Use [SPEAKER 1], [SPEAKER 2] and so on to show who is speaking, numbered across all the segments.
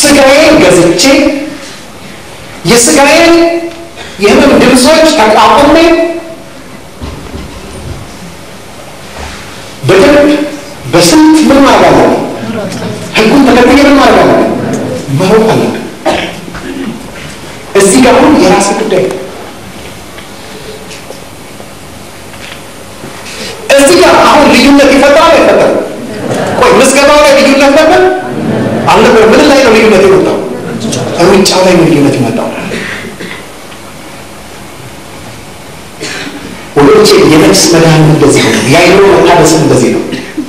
[SPEAKER 1] ስጋዬን ገዝቼ የስጋዬን የህመም ድምፆች ተቋቁሜ በደንብ በስንት ምን ማድረግ አለ ህጉን ተከትዬ ምን ማድረግ አለ መሮጥ አለ እዚህ ጋር አሁን የራስ ጉዳይ እዚህ ጋር አሁን ልዩነት ይፈጠራል አይፈጠርም? ቆይ ምዝገባው ላይ ልዩነት ነበር አልነበር? ምን ላይ ነው ልዩነት የመጣው? ሩጫው ላይ ነው ልዩነት የመጣው። ወገኖቼ የነፍስ መድኃኒት እንደዚህ ነው። የአይምሮ መታደስም እንደዚህ ነው።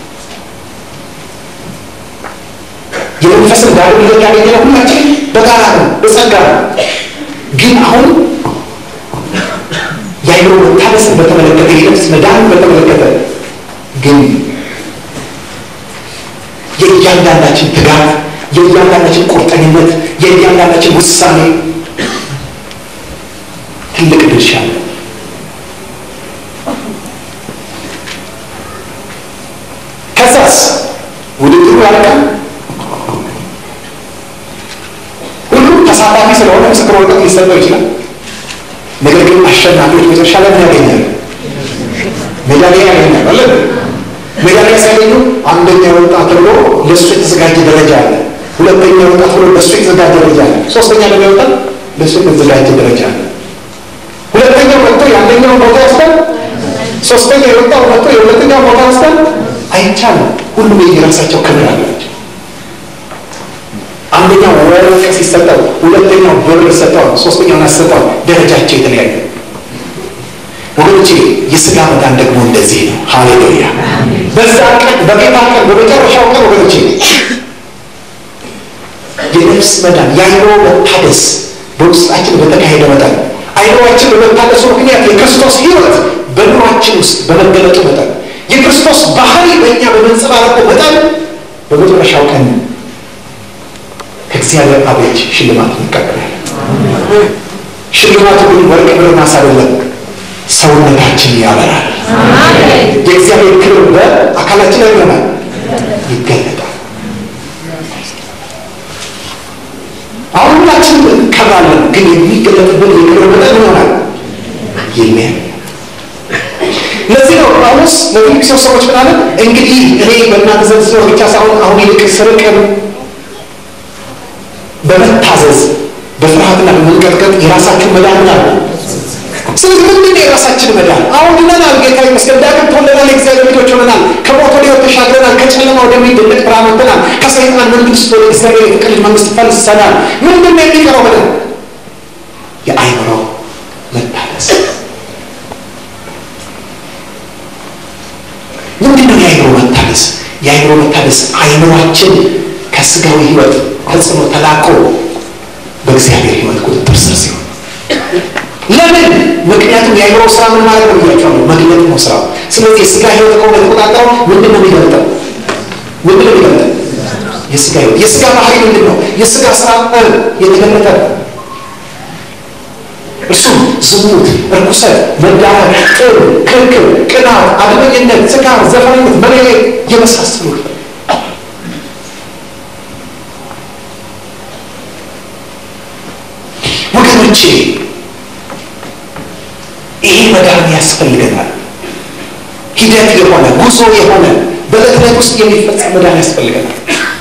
[SPEAKER 1] የመንፈስን ዳሩ ልጆች ያገኘነው ሁላችን በጋራ ነው፣ በጸጋ ነው። ግን አሁን የአይምሮ መታደስን በተመለከተ የነፍስ መዳንን በተመለከተ ግን የእያንዳንዳችን ትጋት፣ የእያንዳንዳችን ቁርጠኝነት፣ የእያንዳንዳችን ውሳኔ ትልቅ ድርሻ አለ። ከዛስ ውድድሩ ያልቃል። ሁሉም ተሳታፊ ስለሆነ ምስክር ወረቀት ሊሰጠው ይችላል። ነገር ግን አሸናፊዎች መጨረሻ ላይ ምን ያገኛሉ? ሜዳሊያ ያገኛሉ። አለ ሜዳሊያ ሲያገኙ አንደኛ የወጣ ተብሎ ለእሱ የተዘጋጀ ደረጃ አለ። ሁለተኛ የወጣ ተብሎ ለእሱ የተዘጋጀ ደረጃ አለ። ሶስተኛ ደግሞ የወጣ ለእሱ የተዘጋጀ ደረጃ አለ። ሁለተኛው መጥቶ የአንደኛው ቦታ ወስደን፣ ሶስተኛ የወጣው መጥቶ የሁለተኛው ቦታ ወስደን አይቻልም። ሁሉም የራሳቸው ክብር አላቸው። አንደኛው ወርቅ ሲሰጠው፣ ሁለተኛው ብር ሰጠው፣ ሶስተኛውን አሰጠው። ደረጃቸው የተለያዩ ወገኖቼ፣ የስጋ መዳን ደግሞ እንደዚህ ነው። ሃሌሉያ! በዛ ቀን በጌታ ቀን በመጨረሻው ቀን ወገኖቼ የነፍስ መዳን የአይምሮ መታደስ በውስጣችን በተካሄደ መጠን አይምሮአችን በመታደሱ ምክንያት የክርስቶስ ሕይወት በኑሯችን ውስጥ በመገለጡ መጠን የክርስቶስ ባህሪ በእኛ በመንጸባረቁ መጠን በመጨረሻው ቀን ከእግዚአብሔር አብ እጅ ሽልማት እንቀበላለን። ሽልማቱ ግን ወርቅ ብር ናስ አይደለም፣ ሰውነታችን ያበራል። የእግዚአብሔር ክብር በአካላችን ላይ ይሆናል፣ ይገለጣል። አሁን ሁላችንም እንከብራለን፣ ግን የሚገለጥብን የክብር መጠን ይሆናል ይለያል። ለዚህ ነው ጳውሎስ ለፊልጵስዩስ ሰዎች ምን አለ? እንግዲህ እኔ በእናንተ ዘንድ ስኖር ብቻ ሳይሆን አሁን ይልቅ ስርቅም በመታዘዝ በፍርሃትና በመንቀጥቀጥ የራሳችሁ መዳን አለ። ስለዚህ ምንድን ነው የራሳችን መዳን? አሁን ድነናል፣ ጌታ ይመስገን። ዳግም ተወልደናል፣ የእግዚአብሔር ልጆች ሆነናል። ከሞት ወደ ሕይወት ተሻግረናል። ከጨለማ ወደሚደነቅ ብርሃን ወጥተናል። ከሰይጣን መንግስት ወደ እግዚአብሔር የፍቅር ልጅ መንግስት ፈልሰናል። ምንድን ነው የሚቀረው መዳን? የአይምሮ መታደስ ምንድን ነው የአይምሮ መታደስ? የአይምሮ መታደስ አይምሯችን ከስጋዊ ህይወት ተጽዕኖ ተላቆ በእግዚአብሔር ህይወት ቁጥጥር ስር ሲሆን ለምን? ምክንያቱም የአይምሮ ስራ ምን ማለት ነው ብያቸዋለሁ፣ መግለጥ ነው ስራው። ስለዚህ የስጋ ህይወት ከሆነ የተቆጣጠረው ምንድን ነው የሚገልጠው? ምንድን ነው የሚገልጠው? የስጋ ህይወት የስጋ ባህሪ ምንድን ነው? የስጋ ስራ የተገለጠ ነው። እርሱም ዝሙት፣ እርኩሰት፣ መዳፈር፣ ጥል፣ ክርክር፣ ቅናት፣ አድመኝነት፣ ስካር፣ ዘፋኝነት፣ መለየት የመሳሰሉ ወገኖቼ ይሄ መዳን ያስፈልገናል። ሂደት የሆነ ጉዞ የሆነ በዕለት ዕለት ውስጥ የሚፈጸም መዳን ያስፈልገናል።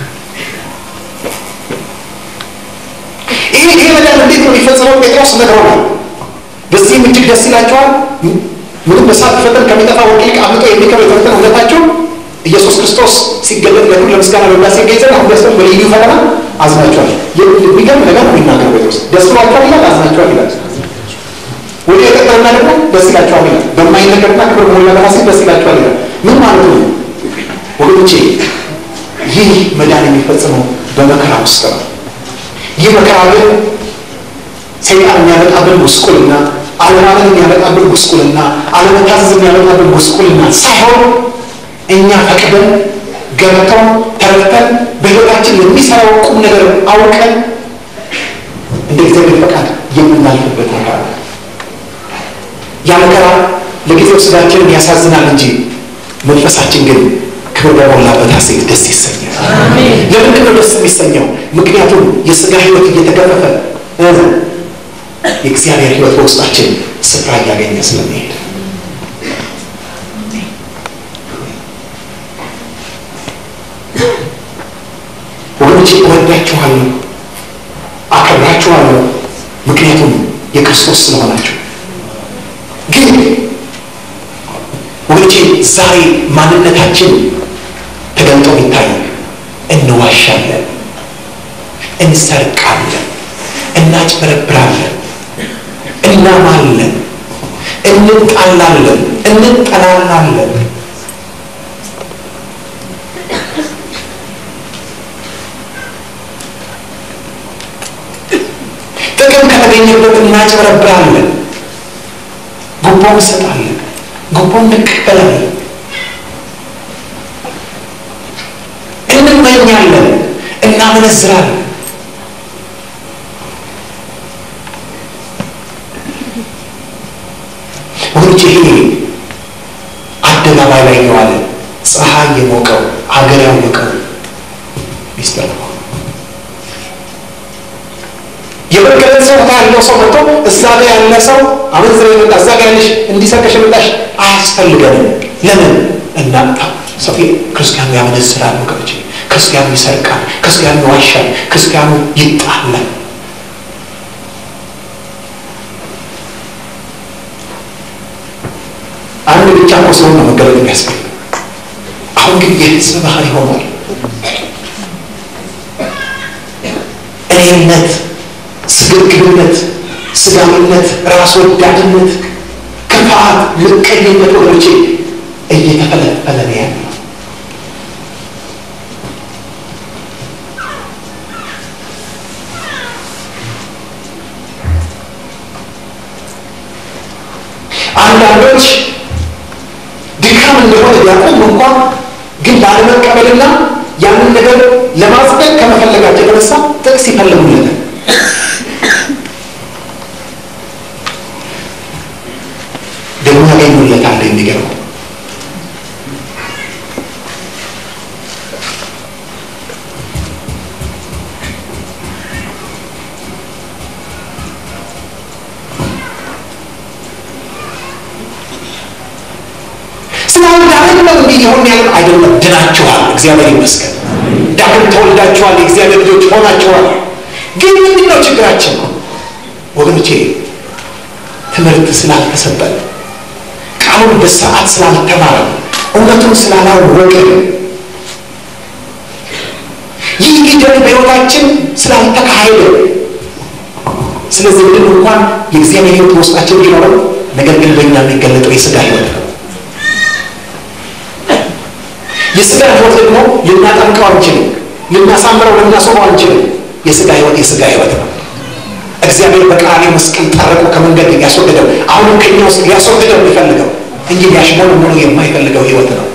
[SPEAKER 1] ይሄ ይሄ መዳን እንዴት ነው የሚፈጸመው? ጴጥሮስ ነግሮናል። በዚህም እጅግ ደስ ይላቸዋል። ምንም በሳት ፈተን ከሚጠፋ ወርቅ ይልቅ አብልጦ የሚከብር የተፈተነ እውነታቸው ኢየሱስ ክርስቶስ ሲገለጥ ለሁሉ ለምስጋና በብላሴ ገይዘን አሁን ደስ በልዩ ፈተና አዝናቸዋል። የሚገርም ነገር ነው የሚናገር ጴጥሮስ። ደስ ብሏቸዋል ይላል፣ አዝናቸዋል ይላል። ወደ የቀጠልና ደግሞ ደስ ይላቸዋል ይላል። በማይነገርና ክብር ሞላ በራሴ ደስ ይላቸዋል ይላል። ምን ማለት ነው ወገኖቼ? ይህ መዳን የሚፈጸመው በመከራ ውስጥ ነው። ይህ መከራ ግን ሰይጣን የሚያመጣብን ጉስቁልና፣ አለማመን የሚያመጣብን ጉስቁልና፣ አለመታዘዝ የሚያመጣብን ጉስቁልና ሳይሆን እኛ ፈቅደን ገብተው ተረድተን በሕይወታችን የሚሰራው ቁም ነገር አውቀን እንደ እግዚአብሔር ፈቃድ የምናልፍበት መከራ ነው። ያ መከራ ለጊዜው ስጋችንን ያሳዝናል እንጂ መንፈሳችን ግን ክብር በሞላበት ሐሴት ደስ ይሰኛል። ለምንድን ነው ደስ የሚሰኘው? ምክንያቱም የሥጋ ሕይወት እየተገፈፈ የእግዚአብሔር ሕይወት በውስጣችን ስፍራ እያገኘ ስለሚሄድ ወገኖቼ እወዳችኋለሁ፣ አከብራችኋለሁ ምክንያቱም የክርስቶስ ስለሆናችሁ። ግን ወገኖቼ ዛሬ ማንነታችን ተገልጦ ይታይ። እንዋሻለን፣ እንሰርቃለን፣ እናጭበረብራለን፣ እናማለን፣ እንጣላለን፣ እንጠላላለን። ጥቅም ከተገኘበት እናጭበረብራለን፣ ጉቦ እንሰጣለን፣ ጉቦ እንቀበላለን፣ እንመኛለን፣ እናመነዝራለን። ወንጭ ይሄ አደባባይ ላይ የዋለ ፀሐይ የሞቀው ሀገር ያወቀው ሚስጥር ነው። የመገለጽ ሰው ያለው ሰው መጥቶ እዛ ጋ ያለ ሰው አመንዝራ የመጣ እዛ ጋ ያለሽ እንዲሰርቀሽ የመጣሽ አያስፈልገንም። ለምን እናምጣ? ሰው ክርስቲያኑ ያመነዝራል፣ ወገኖቼ ክርስቲያኑ ይሰርቃል፣ ክርስቲያኑ ይዋሻል፣ ክርስቲያኑ ይጣላል። አንድ ብቻ እኮ ሲሆን ነው መገለጥ የሚያስፈልግ። አሁን ግን የህዝብ ባህል ሆኗል። እኔነት ስግብግብነት፣ ስጋዊነት፣ ራስ ወዳድነት፣ ክፋት፣ ምቀኝነት ወገኖቼ እየተፈለፈለ ነው ያለው። አንዳንዶች ድካም እንደሆነ ቢያውቁም እንኳን ግን ላለመቀበልና ያንን ነገር ለማጽደቅ ከመፈለጋቸው የተነሳ ጥቅስ ይፈልጉለታል። ደግሞ ያገኙለታል። የሚገርመው ስላልዳንን ነው እንዲህ የሆን ያለን አይደለም። ድናችኋል፣ እግዚአብሔር ይመስገን። ዳግም ተወልዳችኋል፣ የእግዚአብሔር ልጆች ሆናችኋል። ግን ምንድን ነው ችግራችን ወገኖቼ? ትምህርት ስላልተሰጠን ቃሉን በስርዓት ስላልተማረ እውነቱን ስላላወቀ ይህ ሂደት በሕይወታችን ስላልተካሄደ ስለዚህ ምንም እንኳን የእግዚአብሔር ሕይወት በውስጣችን ቢኖረው ነገር ግን በእኛ የሚገለጠው የሥጋ ሕይወት ነው። የሥጋ ሕይወት ደግሞ ልናጠምቀው አንችልም፣ ልናሳምረው፣ ልናስበው አንችልም። የሥጋ ሕይወት የሥጋ ሕይወት ነው። እግዚአብሔር በቀራንዮ መስቀል ጠርቆ ከመንገድ ያስወገደው አሁንም ከኛ ውስጥ ሊያስወግደው የሚፈልገው እንጂ ሊያሽሞን ሆኖ የማይፈልገው ሕይወት ነው።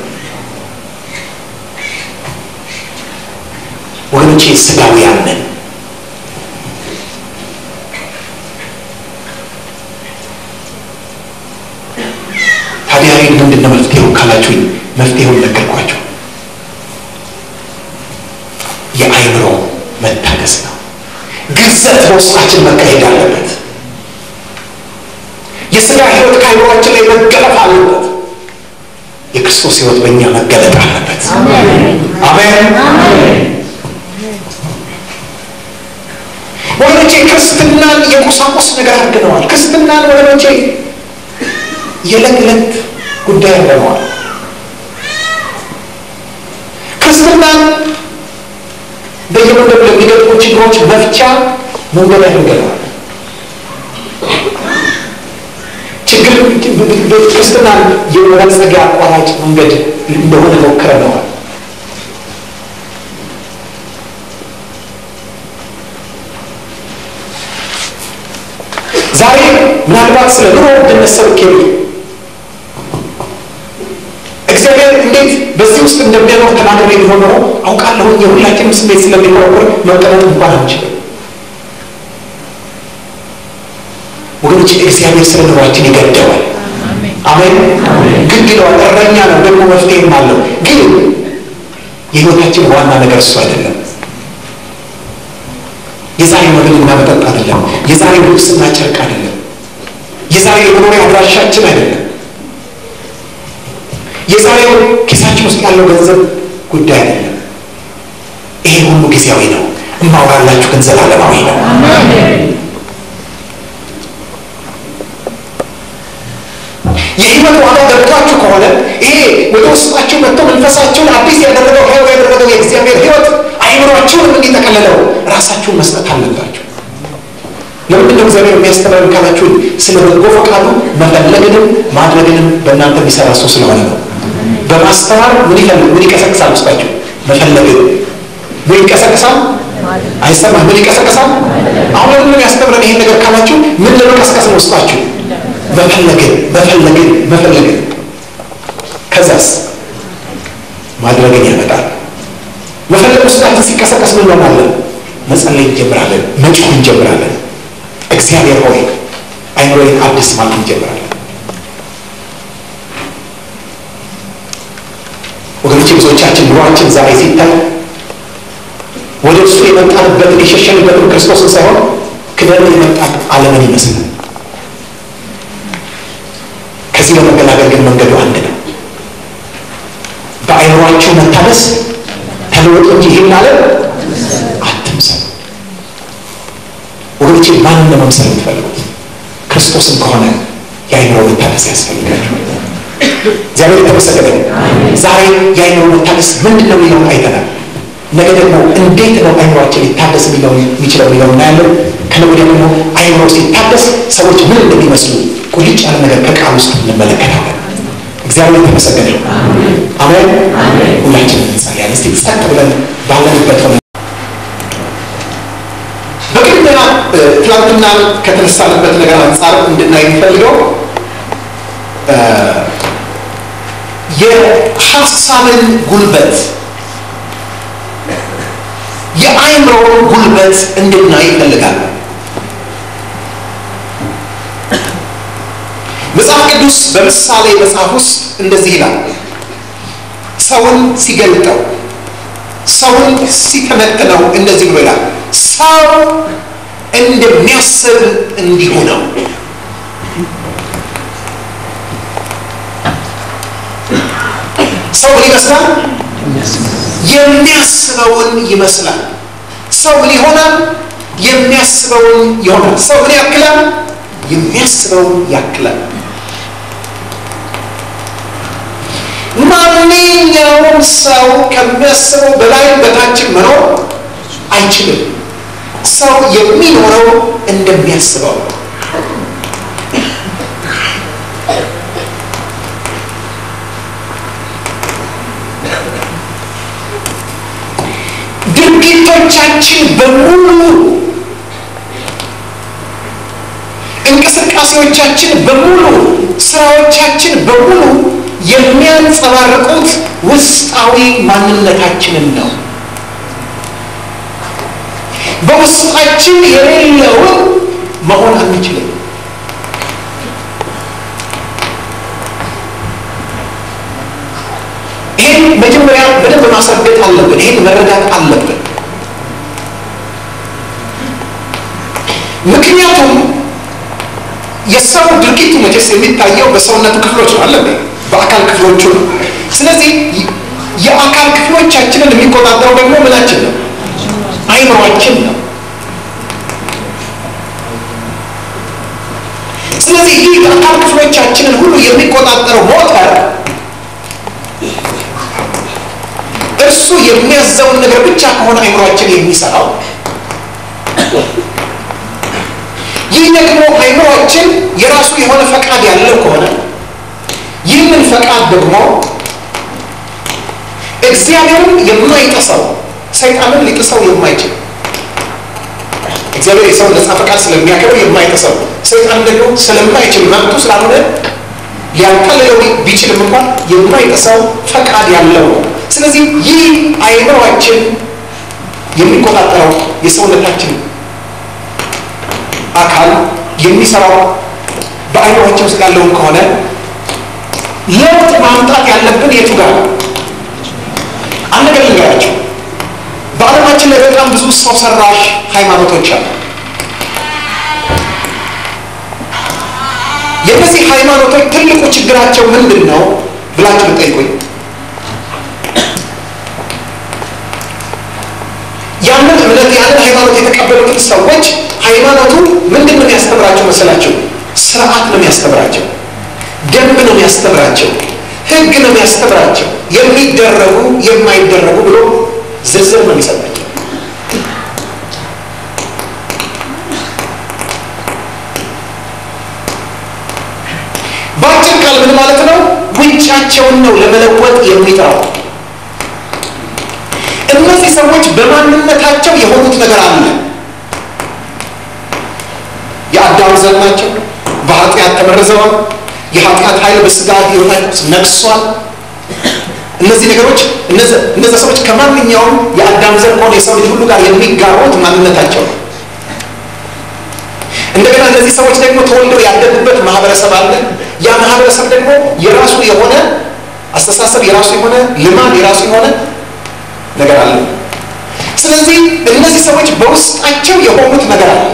[SPEAKER 1] ወገኖቼ ሥጋውያን ነን። ታዲያ ይህ ምንድን ነው መፍትሄው ካላችሁኝ፣ መፍትሄውን ነገርኳቸው። የአይምሮ መታገስ ነው። ግዘት በውስጣችን መካሄድ አለበት። የሥጋ ሕይወት ከአይምሯችን ላይ መገለጥ አለበት። የክርስቶስ ሕይወት በእኛ መገለጥ አለበት። አሜን። ወገኖቼ ክርስትናን የቁሳቁስ ነገር አድርገነዋል። ክርስትናን ወገኖቼ የዕለት ዕለት ጉዳይ አድርገነዋል። ክርስትናን በየመንገዱ ለሚገጥሙ ችግሮች መፍቻ መንገድ አድርገነዋል። ችግር ክርስትናን የመበልጸጊያ አቋራጭ መንገድ እንደሆነ ሞክረነዋል። ዛሬ ምናልባት ስለ ኑሮ ውድነት ሰብክ እግዚአብሔር እንዴት በዚህ ውስጥ እንደሚያኖር ተናግሬ ቢሆን ኖሮ አውቃለሁ። የሁላችንም ስሜት ስለሚቆረቆር መቀመጥ እንኳን አንችልም። ወገኖች እግዚአብሔር ስለ ኑሯችን ይገደዋል። አሜን። ግድ ይለዋል። እረኛ ነው ደግሞ መፍትሄም አለው። ግን የህይወታችን ዋና ነገር እሱ አይደለም። የዛሬ መብልና መጠጥ አይደለም። የዛሬ ልብስና ጨርቅ አይደለም። የዛሬ የመኖሪያ አድራሻችን አይደለም። የዛሬው ኪሳችን ውስጥ ያለው ገንዘብ ጉዳይ አይደለም። ይሄ ሁሉ ጊዜያዊ ነው። እማወራላችሁ ግን ዘላለማዊ ነው። የህይወት ዋጋ ገብቷችሁ ከሆነ ይሄ ወደ ውስጣችሁ መጥቶ መንፈሳችሁን አዲስ ያደረገው ህያው ያደረገው የእግዚአብሔር ህይወት አይምሯችሁንም እንዲጠቀልለው ራሳችሁን መስጠት አለባችሁ። ለምንድን ነው እግዚአብሔር የሚያስተምረን ካላችሁን፣ ስለ በጎ ፈቃዱ መፈለግንም ማድረግንም በእናንተ የሚሰራ ሰው ስለሆነ ነው። በማስተማር ምን ይፈልግ ምን ይቀሰቅሳል? ውስጣችሁ መፈለግን ምን ይቀሰቅሳል? አይሰማም። ምን ይቀሰቅሳል? አሁን ለምንድን ያስተምረን ይሄን ነገር ካላችሁ፣ ምን ለመቀስቀስ ነው ውስጣችሁ? መፈለግን መፈለግን መፈለግን። ከዛስ ማድረግን ያመጣል። መፈለግ ውስጣችን ሲቀሰቀስ ምን እንሆናለን? መጸለይ እንጀምራለን፣ መጮህ እንጀምራለን። እግዚአብሔር ሆይ አይምሮዬን አዲስ ማለት እንጀምራለን። ወገኖች ብዙዎቻችን ኑሯችን ዛሬ ሲታይ ወደ እሱ የመጣንበትን የሸሸንበትን ክርስቶስን ሳይሆን ክደን የመጣን ዓለምን ይመስላል። ከዚህ ለመገላገል ግን መንገዱ አንድ ነው። በአይምሯችሁ መታደስ ተለወጡ እንጂ ይህን ዓለም አትምሰሉ። ወገኖቼ ማንን ለመምሰል የምትፈልጉት? ክርስቶስን ከሆነ የአይምሮ መታደስ ያስፈልጋችኋል። እግዚአብሔር የተመሰገነ ዛሬ የአይምሮ መታደስ ምንድን ነው የሚለውን አይተናል። ነገ ደግሞ እንዴት ነው አይምሯችን ሊታደስ የሚችለው የሚለው እናያለን። ከነገ ወዲያ ደግሞ አይምሮ ሲታደስ ሰዎች ምን እንደሚመስሉ ቁልጭ ያለ ነገር ከቃል ውስጥ እንመለከታለን። እግዚአብሔር የተመሰገነ አሜን። ሁላችንም እንጸልያለን። እስቲ ጸጥ ብለን ባለንበት ሆነ በቅድሚያ ትናንትና ከተነሳንበት ነገር አንጻር እንድናይ የሚፈልገው የሀሳብን ጉልበት የአእምሮውን ጉልበት እንድናይ ይፈልጋል። መጽሐፍ ቅዱስ በምሳሌ መጽሐፍ ውስጥ እንደዚህ ይላል። ሰውን ሲገልጠው፣ ሰውን ሲተነትነው እንደዚህ ብሎ ይላል። ሰው እንደሚያስብ እንዲሁ ነው። ሰው ምን ይመስላል? የሚያስበውን ይመስላል። ሰው ምን ይሆናል? የሚያስበውን ይሆናል። ሰው ምን ያክላል? የሚያስበውን ያክላል። ማንኛውም ሰው ከሚያስበው በላይ በታችን መኖር አይችልም። ሰው የሚኖረው እንደሚያስበው ነው። ድርጊቶቻችን በሙሉ እንቅስቃሴዎቻችን በሙሉ ስራዎቻችን በሙሉ የሚያንጸባርቁት ውስጣዊ ማንነታችንን ነው። በውስጣችን የሌለውን መሆን አንችልም። ይህን መጀመሪያ በደንብ ማስረገጥ አለብን። ይህን መረዳት አለብን። ምክንያቱም የሰው ድርጊቱ መቼስ የሚታየው በሰውነቱ ክፍሎች ነው አለ በአካል ክፍሎቹ ነው። ስለዚህ የአካል ክፍሎቻችንን የሚቆጣጠረው ደግሞ ምናችን ነው? አይምሯችን ነው። ስለዚህ ይህ የአካል ክፍሎቻችንን ሁሉ የሚቆጣጠረው ሞተር እርሱ የሚያዘውን ነገር ብቻ ከሆነ አይምሯችን የሚሰራው ይህ ደግሞ አይምሯችን የራሱ የሆነ ፈቃድ ያለው ከሆነ ይህንን ፈቃድ ደግሞ እግዚአብሔርን የማይጥሰው ሰይጣንን ሊጥሰው የማይችል እግዚአብሔር የሰው ነፃ ፈቃድ ስለሚያከብር የማይጥሰው ሰይጣን ደግሞ ስለማይችል መብቱ ስላልሆነ ሊያቀልለው ቢችልም እንኳን የማይጥሰው ፈቃድ ያለው ነው። ስለዚህ ይህ አይምሯችን የሚቆጣጠረው የሰውነታችን አካል የሚሰራው በአይምሯችን ውስጥ ያለውን ከሆነ ለውጥ ማምጣት ያለብን የቱ ጋር ነው? አንድ ነገር ልንገራቸው። በዓለማችን ላይ በጣም ብዙ ሰው ሰራሽ ሃይማኖቶች አሉ። የእነዚህ ሃይማኖቶች ትልቁ ችግራቸው ምንድን ነው ብላችሁ ብጠይቁኝ ያንን እምነት ያንን ሃይማኖት የተቀበሉትን ሰዎች ሃይማኖቱ ምንድን ነው የሚያስተምራቸው መሰላቸው? ስርዓት ነው የሚያስተምራቸው፣ ደንብ ነው የሚያስተምራቸው፣ ህግ ነው የሚያስተምራቸው። የሚደረጉ የማይደረጉ ብሎ ዝርዝር ነው የሚሰጣቸው። በአጭር ቃል ምን ማለት ነው? ውጫቸውን ነው ለመለወጥ የሚጥረው። እነዚህ ሰዎች በማንነታቸው የሆኑት ነገር አለ። የአዳም ዘር ናቸው። በኃጢአት ተመርዘዋል። የኃጢአት ኃይል በስጋ ህይወታቸው ነግሷል። እነዚህ ነገሮች እነዚህ ሰዎች ከማንኛውም የአዳም ዘር ከሆነ የሰው ልጅ ሁሉ ጋር የሚጋሩት ማንነታቸው ነው። እንደገና እነዚህ ሰዎች ደግሞ ተወልደው ያደጉበት ማህበረሰብ አለ። ያ ማህበረሰብ ደግሞ የራሱ የሆነ አስተሳሰብ፣ የራሱ የሆነ ልማድ፣ የራሱ የሆነ ነገር አለ። ስለዚህ እነዚህ ሰዎች በውስጣቸው የሆኑት ነገር አለ።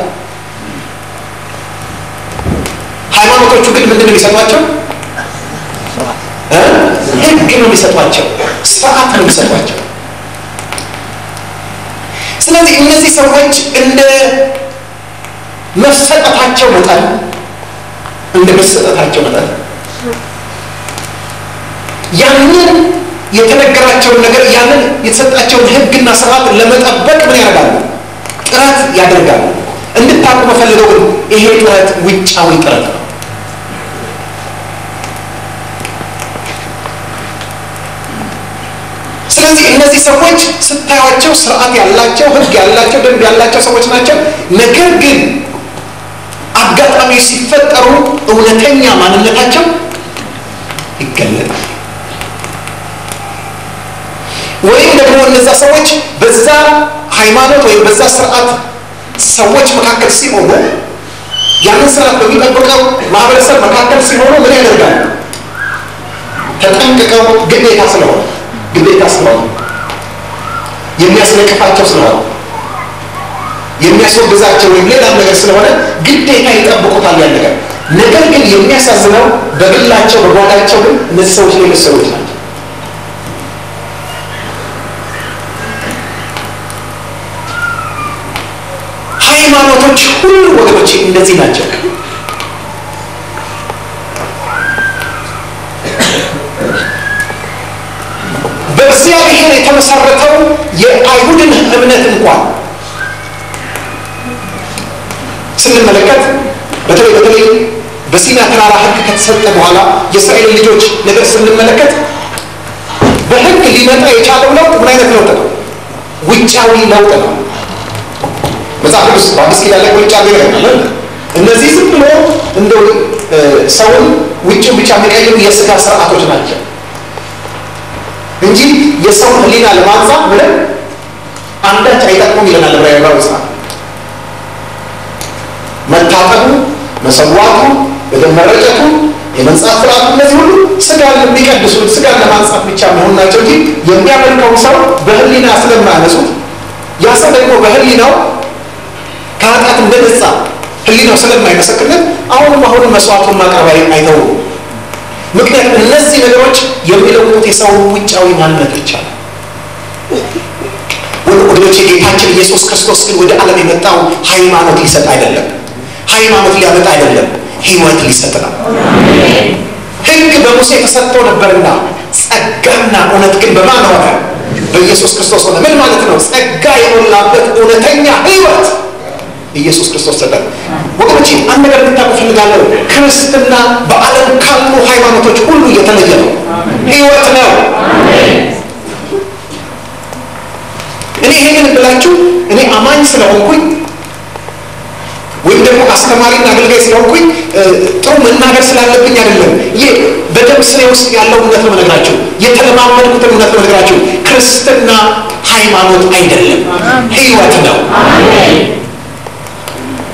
[SPEAKER 1] ሃይማኖቶቹ ግን ምንድን ነው የሚሰጧቸው? ህግ ነው የሚሰጧቸው፣ ስርዓት ነው የሚሰጧቸው። ስለዚህ እነዚህ ሰዎች እንደ መሰጠታቸው መጠን እንደ መሰጠታቸው መጠን ያንን የተነገራቸውን ነገር ያንን የተሰጣቸውን ህግና ስርዓት ለመጠበቅ ምን ያደርጋሉ? ጥረት ያደርጋሉ። እንድታውቁ መፈልገው ግን ይሄ ጥረት ውጫዊ ጥረት ነው። ስለዚህ እነዚህ ሰዎች ስታዩቸው ስርዓት ያላቸው ህግ ያላቸው ደንብ ያላቸው ሰዎች ናቸው። ነገር ግን አጋጣሚ ሲፈጠሩ እውነተኛ ማንነታቸው ይገለጣል። ወይም ደግሞ እነዛ ሰዎች በዛ ሃይማኖት ወይም በዛ ስርዓት ሰዎች መካከል ሲሆኑ ያንን ስርዓት በሚጠብቀው ማህበረሰብ መካከል ሲሆኑ ምን ያደርጋሉ? ተጠንቅቀው ግዴታ ስለሆነ ግዴታ ስለሆነ የሚያስነቅፋቸው ስለሆነ የሚያስወግዛቸው ወይም ሌላም ነገር ስለሆነ ግዴታ ይጠብቁታል ያን ነገር። ነገር ግን የሚያሳዝነው በግላቸው በጓዳቸው ግን እነዚህ ሰዎች ሌሎች ሰዎች ናቸው። ሃይማኖቶች ሁሉ ወገኖች እንደዚህ ናቸው። በእግዚአብሔር የተመሰረተው የአይሁድን እምነት እንኳን ስንመለከት በተለይ በተለይ በሲና ተራራ ሕግ ከተሰጠ በኋላ የእስራኤል ልጆች ነገር ስንመለከት በሕግ ሊመጣ የቻለው ለውጥ ምን አይነት ለውጥ ነው? ውጫዊ ለውጥ ነው። መጽሐፍ ቅዱስ በአዲስ ኪዳን ላይ ቁልጭ አድርገው ያለ እነዚህ ዝም ብሎ እንደው ሰውን ውጭ ብቻ የሚቀይሩ የስጋ ስርዓቶች ናቸው እንጂ የሰውን ሕሊና ለማንጻት ምንም አንዳች አይጠቅሙም ይለናል ዕብራውያን መጽሐፍ። መታጠቡ፣ መሰዋቱ፣ በደም መረጨቱ፣ የመንጻት ስርዓቱ እነዚህ ሁሉ ስጋን የሚቀድሱት ስጋን ለማንጻት ብቻ መሆን ናቸው እንጂ የሚያመልከውን ሰው በሕሊና ስለማያነሱት ያ ሰው ደግሞ በሕሊናው ከኃጢአት እንደነጻ ህሊናው ስለማይመሰክርለት አሁንም አሁንም መስዋዕቱን ማቅረብ አይተውም። ምክንያቱም እነዚህ ነገሮች የሚለውጡት የሰውን ውጫዊ ማንነት ብቻ ነው። ወገኖች ጌታችን ኢየሱስ ክርስቶስ ግን ወደ ዓለም የመጣው ሃይማኖት ሊሰጥ አይደለም። ሃይማኖት ሊያመጣ አይደለም፣ ህይወት ሊሰጥ ነው። ህግ በሙሴ ተሰጥቶ ነበርና ጸጋና እውነት ግን በማን ሆነ? በኢየሱስ ክርስቶስ ሆነ። ምን ማለት ነው? ጸጋ የሞላበት እውነተኛ ህይወት ኢየሱስ ክርስቶስ ሰጠ። ወገኖች አንድ ነገር እንድታውቁ እፈልጋለሁ። ክርስትና በዓለም ካሉ ሃይማኖቶች ሁሉ የተለየ ነው፣ ህይወት ነው። እኔ ይሄንን ብላችሁ እኔ አማኝ ስለሆንኩኝ ወይም ደግሞ አስተማሪና አገልጋይ ስለሆንኩኝ ጥሩ መናገር ስላለብኝ አይደለም። ይህ በደም ስሬ ውስጥ ያለው እውነት ነው የምነግራችሁ፣ የተለማመድኩትን እውነት ነው የምነግራችሁ። ክርስትና ሃይማኖት አይደለም፣ ህይወት ነው።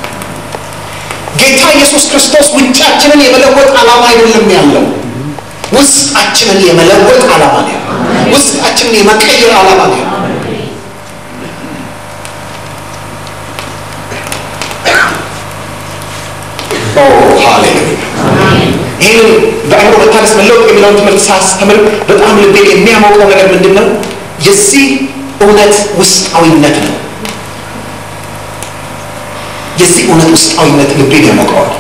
[SPEAKER 1] ጌታ ኢየሱስ ክርስቶስ ውጫችንን የመለወጥ ዓላማ አይደለም ያለው፣ ውስጣችንን የመለወጥ ዓላማ ነው ያለው። ውስጣችንን የመቀየር ዓላማ ነው ያለው። ኦ ሃሌሉያ! ይህን በአእምሮ መታደስ መለወጥ የሚለውን ትምህርት ሳስተምር በጣም ልቤ የሚያሞቀው ነገር ምንድን ነው? የዚህ እውነት ውስጣዊነት ነው። የዚህ እውነት ውስጣዊነት ልቤን ያሞቀዋል።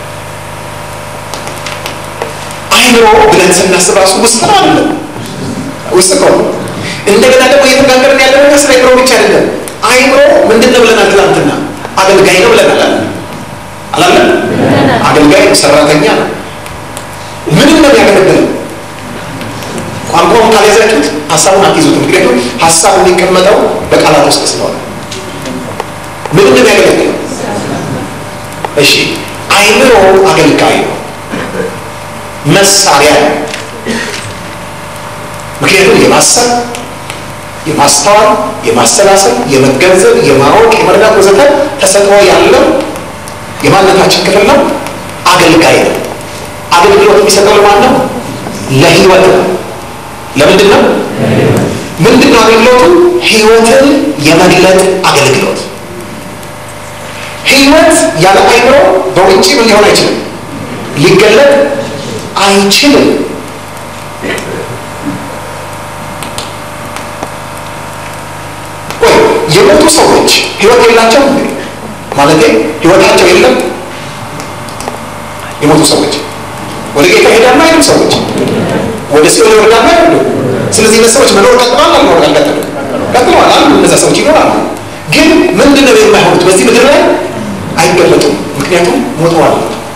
[SPEAKER 1] አይምሮ ብለን ስናስብ ራሱ ውስጥ ነው አይደለም? ውስጥ እኮ ነው። እንደገና ደግሞ እየተነጋገርን ያለ ነገር ስለ አይምሮ ብቻ አይደለም። አይምሮ ምንድን ነው ብለናል? ትናንትና አገልጋይ ነው ብለናል አለ አላለም? አገልጋይ ሰራተኛ ነው። ምንም ነው የሚያገለግለው። ቋንቋውን ካልያዛችሁት ሀሳቡን አትይዙትም። ምክንያቱም ሀሳብ የሚቀመጠው በቃላት ውስጥ ስለሆነ ምንም ነው የሚያገለግለው። እሺ አይምሮ አገልጋይ ነው፣ መሳሪያ ነው። ምክንያቱም የማሰብ የማስተዋል፣ የማሰላሰል፣ የመገንዘብ፣ የማወቅ፣ የመረዳት ወዘተ ተሰጥኦ ያለው የማንነታችን ክፍል ነው። አገልጋይ ነው። አገልግሎት የሚሰጠው ለማን ነው? ለህይወት ነው። ለምንድን ነው? ምንድን ነው አገልግሎቱ? ህይወትን የመግለጥ አገልግሎት። ህይወት ያለ አይምሮ በውጭ ምን ሊሆን አይችልም፣ ሊገለጥ አይችልም። ወይ የሞቱ ሰዎች ህይወት የላቸው እንዴ? ማለቴ ህይወታቸው የለም። የሞቱ ሰዎች ወደ ጌታ ሄዳማ አይሉም። ሰዎች ወደ ሲኦል ይወርዳማ አይሉ። ስለዚህ እነዚህ ሰዎች መኖር ቀጥለዋል አልኖር አልቀጥሉ ቀጥለዋል አሉ። እነዛ ሰዎች ይኖራሉ። ግን ምንድን ነው የማይሆኑት? በዚህ ምድር ላይ አይገለጡም። ምክንያቱም ሞተዋል።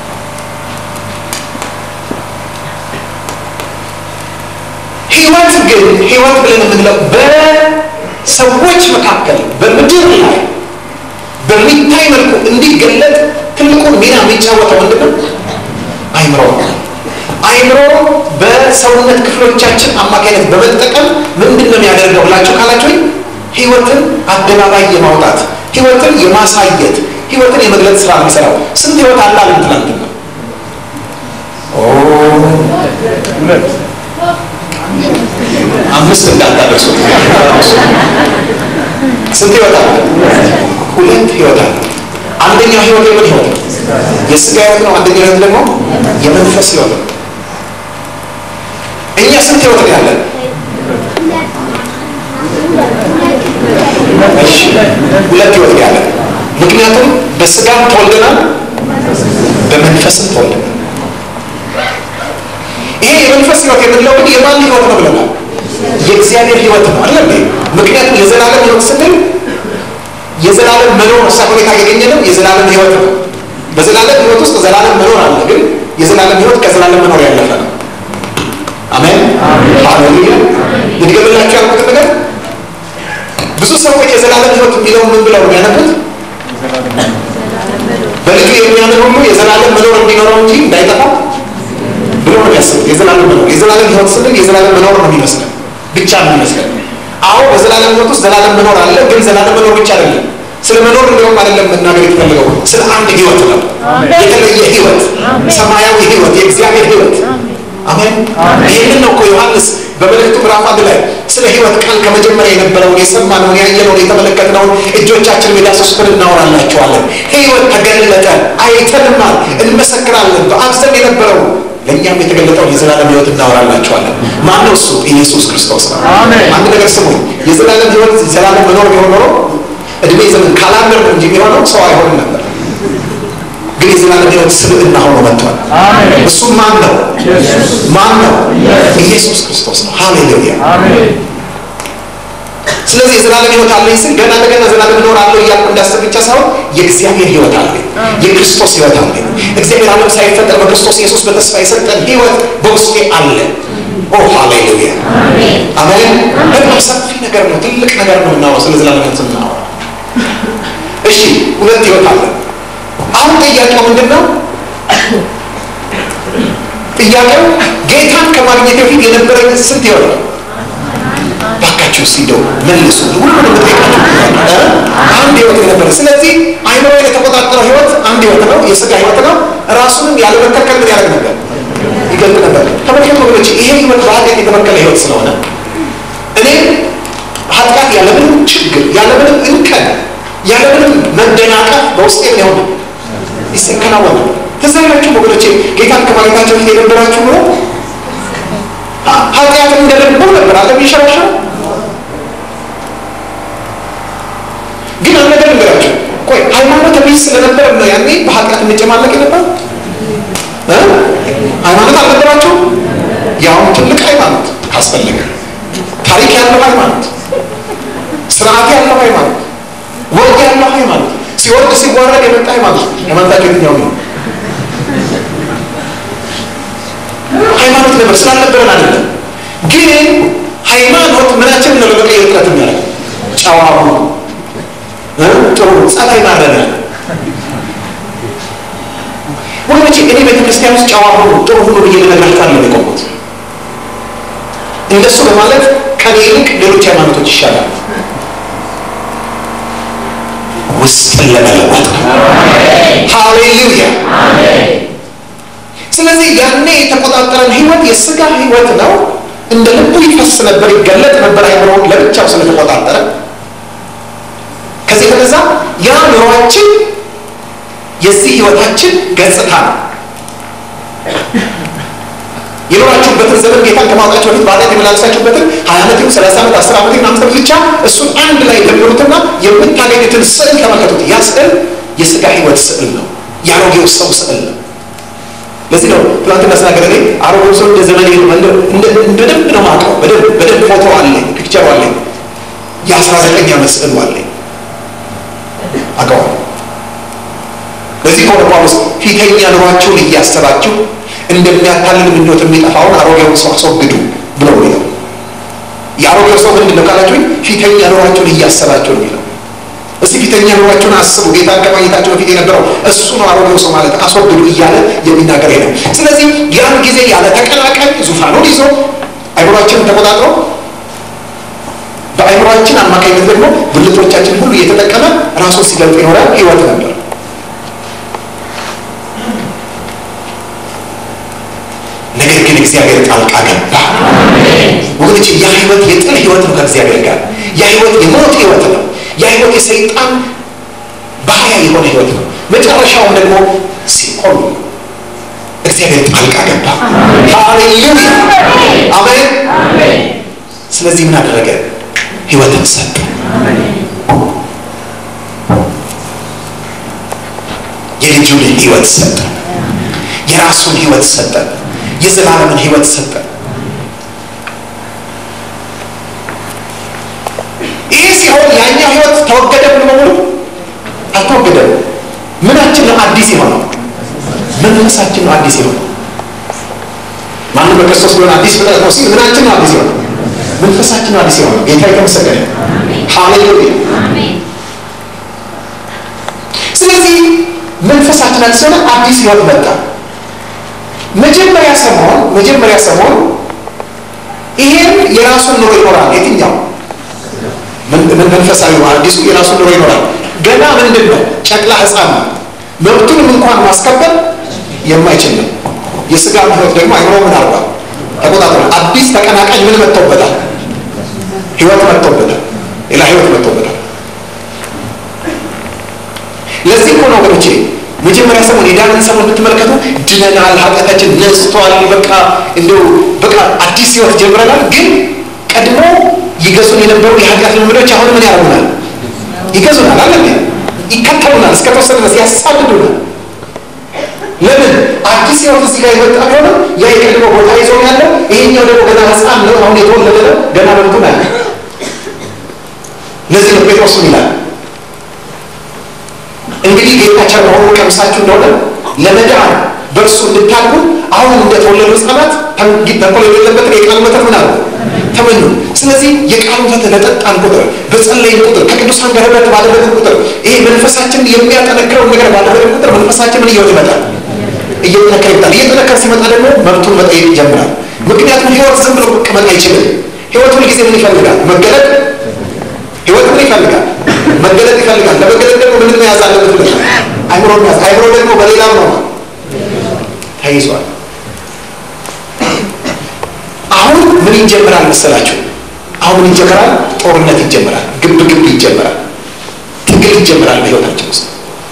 [SPEAKER 1] ህይወት ግን ህይወት ብለን የምንለው በሰዎች መካከል በምድር ላይ በሚታይ መልኩ እንዲገለጥ ትልቁን ሚና የሚጫወተው ምንድን ነው? አይምሮ አይምሮ በሰውነት ክፍሎቻችን አማካኝነት በመጠቀም ምንድን ነው የሚያደርገው ብላችሁ ካላችሁ ህይወትን አደባባይ የማውጣት ህይወትን የማሳየት ህይወትን የመግለጽ ስራ ነው የሚሰራው። ስንት ህይወት አለ አለን ትናንትና? አምስት እንዳታደርሱ። ስንት ህይወት አለ? ሁለት ህይወት አለ። አንደኛው ህይወት የምን ህይወት ነው? የስጋ ህይወት ነው። አንደኛው ህይወት ደግሞ የመንፈስ ህይወት ነው። እኛ ስንት ህይወት ነው ያለን? እሺ ሁለት ህይወት ነው ያለን። ምክንያቱም በስጋም ተወልደናል፣ በመንፈስም ተወልደናል። ይሄ የመንፈስ ህይወት የምንለው ግን የማን ህይወት ነው ብለናል? የእግዚአብሔር ህይወት ነው አለ ምክንያቱም የዘላለም ህይወት ስንል የዘላለም መኖር ሳይሆን ያገኘ ነው። የዘላለም ህይወት ነው። በዘላለም ህይወት ውስጥ ዘላለም መኖር አለ፣ ግን የዘላለም ህይወት ከዘላለም መኖር ያለፈ ነው። አሜን ሃሌሉያ። ልድገምላችሁ ያልኩት ነገር ብዙ ሰዎች የዘላለም ህይወት የሚለውን ምን ብለው ነው ያነቡት? በልጁ የሚያምን ሁሉ የዘላለም መኖር እንዲኖረው እንጂ እንዳይጠፋ ብሎ ነው የሚያስቡት። የዘላለም መኖር የዘላለም ህይወት ስንል የዘላለም መኖር ነው የሚመስለን ብቻ ነው የሚመስለን። አዎ በዘላለም ህይወት ውስጥ ዘላለም መኖር አለ፣ ግን ዘላለም መኖር ብቻ አይደለም። ስለ መኖር እንዲሁም አይደለም መናገር የተፈለገው ስለ አንድ ህይወት ነው። የተለየ ህይወት፣ ሰማያዊ ህይወት፣ የእግዚአብሔር ህይወት። አሜን። ይህንን ነው እኮ ዮሐንስ በመልእክቱ ምዕራፍ አንድ ላይ ስለ ህይወት ቃል ከመጀመሪያ የነበረውን የሰማነውን ያየነውን የተመለከትነውን እጆቻችን የዳሰሱትን እናወራላቸዋለን። ህይወት ተገለጠ፣ አይተንማል፣ እንመሰክራለን። በአብ ዘንድ የነበረው ለእኛም የተገለጠውን የዘላለም ህይወት እናወራላቸዋለን። ማነው እሱ? ኢየሱስ ክርስቶስ ነው። አንድ ነገር ስሙ። የዘላለም ህይወት ዘላለም መኖር ቢሆን ኖሮ እድሜ ዘመን ካላንደር ነው እንጂ የሚሆነው ሰው አይሆንም ነበር። ግን የዘላለም ህይወት ስብዕና ሆኖ መጥቷል። እሱ ማን ነው? ማን ነው? ኢየሱስ ክርስቶስ ነው። ሃሌሉያ። ስለዚህ የዘላለም ህይወት አለኝ ስል ገና ለገና ዘላለም እኖራለሁ እያልኩ እንዳስብ ብቻ ሳይሆን የእግዚአብሔር ህይወት አለኝ፣ የክርስቶስ ህይወት አለኝ። እግዚአብሔር ዓለም ሳይፈጠር በክርስቶስ ኢየሱስ በተስፋ የሰጠን ህይወት በውስጤ አለ። ኦ ሃሌሉያ አሜን። በጣም ሰፊ ነገር ነው፣ ትልቅ ነገር ነው የምናወራው ስለ ዘላለም ህይወት ስናወራ። እሺ ሁለት ህይወት አለ። አሁን ጥያቄው ምንድን ነው? ጥያቄው ጌታን ከማግኘት በፊት የነበረኝ ስንት ህይወት ነው? ባካችሁ ሲደው መልሱ። ሁሉንም ጠይቃችሁ አንድ ህይወት የነበረ ስለዚህ አይምሮ የተቆጣጠረው ህይወት አንድ ህይወት ነው፣ የስጋ ህይወት ነው። ራሱንም ያለመከልከል ምን ያደርግ ነበር? ይገልጥ ነበር። ተመልከቱ ወገኖች ይሄ ህይወት በኃጢአት የተበከለ ህይወት ስለሆነ እኔ ኃጢአት ያለምንም ችግር ያለምንም እንከን ያለምንም መደናቀፍ በውስጤ ሊሆን ይሰከናወነ ትዝ አይላችሁም ወገኖቼ ጌታን ከማግኘታቸው ፊት የነበራችሁ ኑሮ ኃጢአትን እንደልቦ ነበር አለ የሚሸራሸር ግን አንድ ነገር ልንገራችሁ ቆይ ሃይማኖት ቢስ ስለነበር ነው ያኔ በኃጢአት እንጨማለቅ የነበር ሃይማኖት አልነበራቸው ያውም ትልቅ ሃይማኖት ካስፈለገ ታሪክ ያለው ሃይማኖት ስርዓት ያለው ሃይማኖት ወግ ያለው ሃይማኖት ሲወርድ ሲዋረድ የመጣ ሃይማኖት ሃይማኖታቸው የትኛው ነው ሃይማኖት ነበር ስላልነበረን አይደለም ግን ሃይማኖት ምናችን ነው ለመቀየር ጥረት የሚያደርግ ጨዋሙ ጥሩ ጸባይ ማረነ ወገኖቼ እኔ ቤተክርስቲያን ውስጥ ጨዋ ሆኑ ጥሩ ሁኑ ብዬ ልነግራችሁ አለ የቆሙት እንደሱ በማለት ከኔ ይልቅ ሌሎች ሃይማኖቶች ይሻላል ውስጥን ለመለወጥ ሃሌሉያ ስለዚህ ያኔ የተቆጣጠረን ህይወት የስጋ ህይወት ነው እንደ ልቡ ይፈስ ነበር ይገለጥ ነበር አይምሮውን ለብቻው ስለተቆጣጠረ ከዚህ የተነሳ ያ ኑሯችን የዚህ ህይወታችን ገጽታ ነው የኖራችሁበትን ዘመን ጌታን ከማውጣችሁ በፊት በኃጢአት የመላለሳችሁበትን ሀያ ዓመት ይሁን ሰላሳ ዓመት አስር ዓመት ይሁን አምስት ዓመት ብቻ እሱን አንድ ላይ ደምሩትና የምታገኙትን ስዕል ተመልከቱት ያ ስዕል የስጋ ህይወት ስዕል ነው የአሮጌው ሰው ስዕል ነው ለዚህ ነው ትናንትና ስናገር እኔ አሮጌው ሰው እንደ ዘመን በደንብ ነው ማውቀው በደንብ በደንብ ፎቶ አለኝ ፒክቸሩ አለኝ የአስራ ዘጠኝ ዓመት ስዕሉ አለኝ አውቀዋለሁ በዚህ ከሆነ ጳውሎስ ፊተኛ ኑሯችሁን እያሰባችሁ እንደሚያታልል ምኞት የሚጠፋውን አሮጌውን ሰው አስወግዱ ብሎ የሚለው የአሮጌው ሰው ምንድን ነው ካላችሁኝ ፊተኛ ኑሯችሁን እያሰባችሁ ነው የሚለው እስቲ ፊተኛ ኑሯችሁን አስቡ ጌታን ከማግኘታችሁ በፊት የነበረው እሱ ነው አሮጌው ሰው ማለት አስወግዱ እያለ የሚናገር ነው ስለዚህ ያን ጊዜ ያለ ተቀናቃኝ ዙፋኑን ይዞ አይምሯችንን ተቆጣጥሮ በአይምሯችን አማካኝነት ደግሞ ብልቶቻችን ሁሉ እየተጠቀመ ራሱን ሲገልጥ የኖረ ህይወት ነበር ነገር ግን እግዚአብሔር ጣልቃ ገባ ወገኖች ያ ህይወት የጥል ህይወት ነው ከእግዚአብሔር ጋር ያ ህይወት የሞት ህይወት ነው ያ ህይወት የሰይጣን ባህያ የሆነ ህይወት ነው መጨረሻውም ደግሞ ሲቆም እግዚአብሔር ጣልቃ ገባ ሃሌሉያ አሜን ስለዚህ ምን አደረገ ህይወትን ሰጠ የልጁን ህይወት ሰጠ የራሱን ህይወት ሰጠ የዘላለምን ህይወት ሰጠ ይህ ሲሆን ያኛው ህይወት ተወገደ ምን በሙሉ አልተወገደም ምናችን ነው አዲስ የሆነው መንፈሳችን ነው አዲስ የሆነው ማንም በክርስቶስ ቢሆን አዲስ ፍጥረት ነው ሲል ምናችን ነው አዲስ የሆነው መንፈሳችን ነው አዲስ የሆነው ጌታ የተመሰገነ ሃሌሉያ ስለዚህ መንፈሳችን አዲስ ሆነ አዲስ ህይወት መጣ መጀመሪያ ሰሞን መጀመሪያ ሰሞን ይሄን የራሱን ኑሮ ይኖራል የትኛው መንፈሳዊ አዲሱ የራሱን ኑሮ ይኖራል ገና ምንድን ነው ጨቅላ ህፃን ነው መብቱንም እንኳን ማስከበር የማይችል ነው የስጋ ህይወት ደግሞ አይምሮ ምን አርጓል ተቆጣጥሯል አዲስ ተቀናቃኝ ምን መጥቶበታል ህይወት መጥቶበታል ሌላ ህይወት መጥቶበታል ለዚህ እኮ ነው ወገኖቼ መጀመሪያ ሰሞን የዳንን ሰሞን ብትመለከቱ ድነናል ኃጢአታችን ነስቷል በቃ እንደው በቃ አዲስ ህይወት ጀምረናል ግን ቀድሞ ይገዙን የነበሩ የኃጢአት ልምዶች አሁን ምን ያደርጉናል ይገዙናል አለ ይከተሉናል እስከ ተወሰነ ድረስ ያሳድዱናል ለምን አዲስ ህይወት እዚህ ጋር የመጣ ቢሆነ ያ የቀድሞ ቦታ ይዞ ያለው ይሄኛው ደግሞ ገና ህፃን ነው አሁን የተወለደ ነው ገና መብቱን አለ ለዚህ ነው ጴጥሮስ ይላል እንግዲህ ጌታ ቸር መሆኑን ቀምሳችሁ እንደሆነ ለመዳን በእርሱ እንድታድጉ አሁን እንደተወለዱ ህፃናት ተንኮል የሌለበትን የቃሉ ወተት ምን አሉ ተመኙ ስለዚህ የቃሉ ወተት ለጠጣን ቁጥር በጸለይን ቁጥር ከቅዱሳን ጋር ህብረት ባደረግን ቁጥር ይሄ መንፈሳችንን የሚያጠነክረውን ነገር ባደረግን ቁጥር መንፈሳችን ምን እየወት ይመጣል እየጠነከረ ይመጣል እየጠነከረ ሲመጣ ደግሞ መብቱን መጠየቅ ይጀምራል ምክንያቱም ህይወት ዝም ብሎ መቀመጥ አይችልም ህይወት ሁል ጊዜ ምን ይፈልጋል መገለጥ ህይወት ምን ይፈልጋል መገለጥ ይፈልጋል ለመገለጥ ደግሞ ምን መያዝ አለበት ብለሻል አይምሮ መያዝ አይምሮ ደግሞ በሌላም ነው ተይዟል ምን ይጀምራል መሰላችሁ? አሁን ምን ይጀምራል? ጦርነት ይጀምራል። ግብ ግብ ይጀምራል። ትግል ይጀምራል። በህይወታችን ውስጥ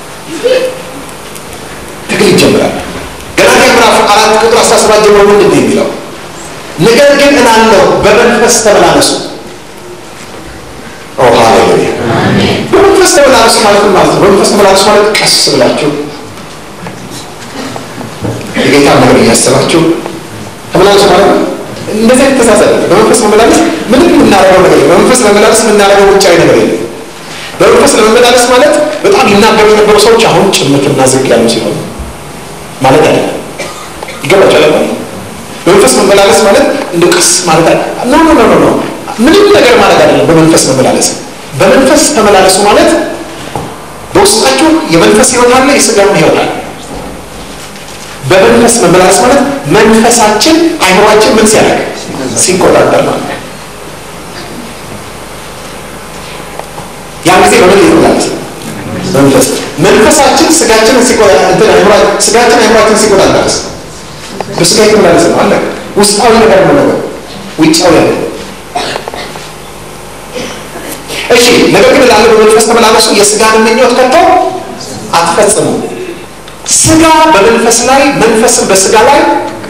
[SPEAKER 1] ትግል ይጀምራል። ገላትያ ምዕራፍ አራት ቁጥር አስራ ሰባት ጀምሮ ምንድን ነው የሚለው? ነገር ግን እላለሁ በመንፈስ ተመላለሱ። ኦ ሃሌሉያ! በመንፈስ ተመላለሱ ማለት ምን ማለት ነው? በመንፈስ ተመላለሱ ማለት ቀስ ብላችሁ የጌታ ነገር እያሰባችሁ ተመላለሱ ማለት ነው። እንደዚህ አይነት ተሳሳለ። በመንፈስ መመላለስ ምንም የምናደርገው ነገር የለም። በመንፈስ ለመመላለስ የምናደርገው ውጫዊ ነገር የለም። በመንፈስ ለመመላለስ ማለት በጣም ይናገሩ የነበሩ ሰዎች አሁን ጭምትና ዝግ ያሉ ሲሆኑ ማለት አለ። ይገባቸዋል ማለት በመንፈስ መመላለስ ማለት እንደ ቀስ ማለት አለ። ኖ ኖ ኖ ኖ ምንም ነገር ማለት አይደለም። በመንፈስ መመላለስ በመንፈስ ተመላለሱ ማለት በውስጣችሁ የመንፈስ ህይወት አለ፣ የስጋም ህይወት አለ። በመንፈስ መመላለስ ማለት መንፈሳችን አይምሯችን ምን ሲያደርግ ሲቆጣጠር ማለት ነው። ያን ጊዜ በምን ይመላለስ መንፈስ መንፈሳችን ስጋችንን ሲቆጣጠር ስጋችን አይምሯችን ሲቆጣጠርስ በስጋ ይመላለስ ነው አለ ውስጣዊ ነገር ነው ነገር ውጫዊ ያለ እሺ ነገር ግን ላለ በመንፈስ ተመላለሱ የስጋን ምኞት ከቶ አትፈጽሙ ስጋ በመንፈስ ላይ መንፈስን በስጋ ላይ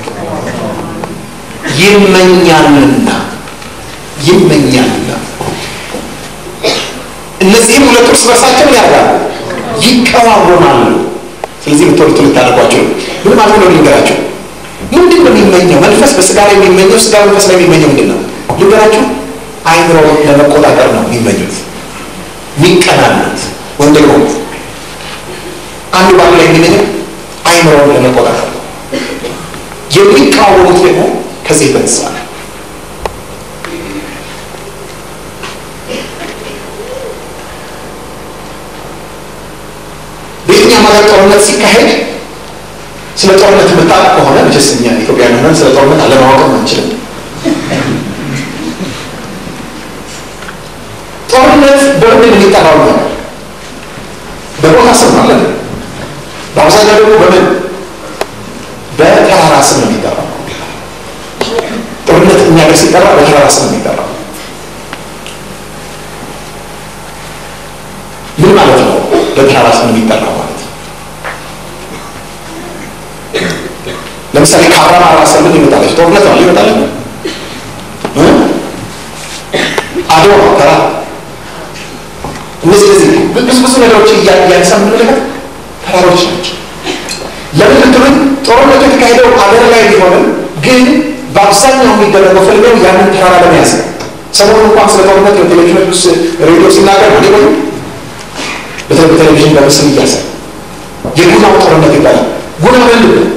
[SPEAKER 1] ይመኛልና ይመኛልና እነዚህም ሁለቱ እርስ በርሳቸው ምን ያደርጋሉ? ይቀዋወማሉ። ስለዚህ ብትወርቱ ልታደርጓቸው ምን ማለት ነው? ልንገራቸው። ምንድን ነው የሚመኘው? መንፈስ በስጋ ላይ የሚመኘው፣ ስጋ መንፈስ ላይ የሚመኘው ምንድን ነው? ልንገራችሁ። አይምሮ ለመቆጣጠር ነው የሚመኙት፣ የሚቀናኑት። ወይም ደግሞ አንዱ ባሉ ላይ የሚመኘው አይምሮውን ለመቆጣጠር ነው። የሚቃወሙት ደግሞ ከዚህ የተነሳ ነው። በየትኛውም ሀገር ጦርነት ሲካሄድ ስለ ጦርነት የምታውቅ ከሆነ መቼስ እኛ ኢትዮጵያውያን ሆነን ስለ ጦርነት አለማወቅም አንችልም። ጦርነት በምንድን የሚጠራው ነው? በቦታ ስም አለ። በአብዛኛው ደግሞ በምን በተራራ ስም ነው የሚጠራው። ጦርነት እኛ ጋር ሲጠራ በተራራ ስም ነው የሚጠራው። ምን ማለት ነው? በተራራ ስም ነው የሚጠራው ማለት ለምሳሌ ከአራማራ ሰምን ይመጣለች ጦርነት ነው ይመጣለ አድዋ ተራ እነዚህ እነዚህ ብዙ ብዙ ነገሮች እያነሳን የምንመለከት ተራሮች ናቸው። ለምን ብትሉኝ ጦርነቱ የተካሄደው አገር ላይ ቢሆንም ግን በአብዛኛው የሚደረገው ፍልሚያው ያንን ተራራ ለመያዝ ነው። ሰሞኑን እንኳን ስለ ጦርነት በቴሌቪዥን ውስጥ ሬዲዮ ሲናገር ነው ወይ በቴሌቪዥን በምስል እያሰ የጉናው ጦርነት ይባላል። ጉና ምንድን ነው?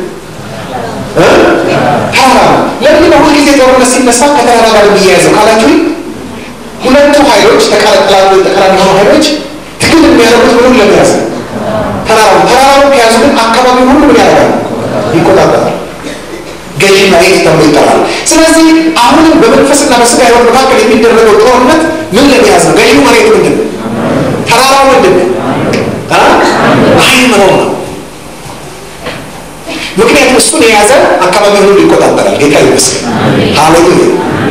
[SPEAKER 1] ተራራ ነው። ለምን ነው ሁልጊዜ ጦርነት ሲነሳ ከተራራ ጋር የሚያያዘው ካላችሁ ሁለቱ ኃይሎች ተቃራኒ የሆኑ ኃይሎች ትግል የሚያደርጉት ምንም ለመያዝ ነው። ተራራው ተራራው ከያዙ ግን አካባቢ ሁሉ ምን ያደርጋል? ይቆጣጠራል። ገዢ መሬት ተብሎ ይጠራል። ስለዚህ አሁንም በመንፈስና በስጋ ህይወት መካከል የሚደረገው ጦርነት ምን ለመያዝ ነው? ገዢው መሬት ምንድን ነው? ተራራው ምንድን ነው? አይምሮ ነው። ምክንያቱም እሱን የያዘ አካባቢ ሁሉ ይቆጣጠራል። ጌታ ይመስገን። ሃሌሉያ።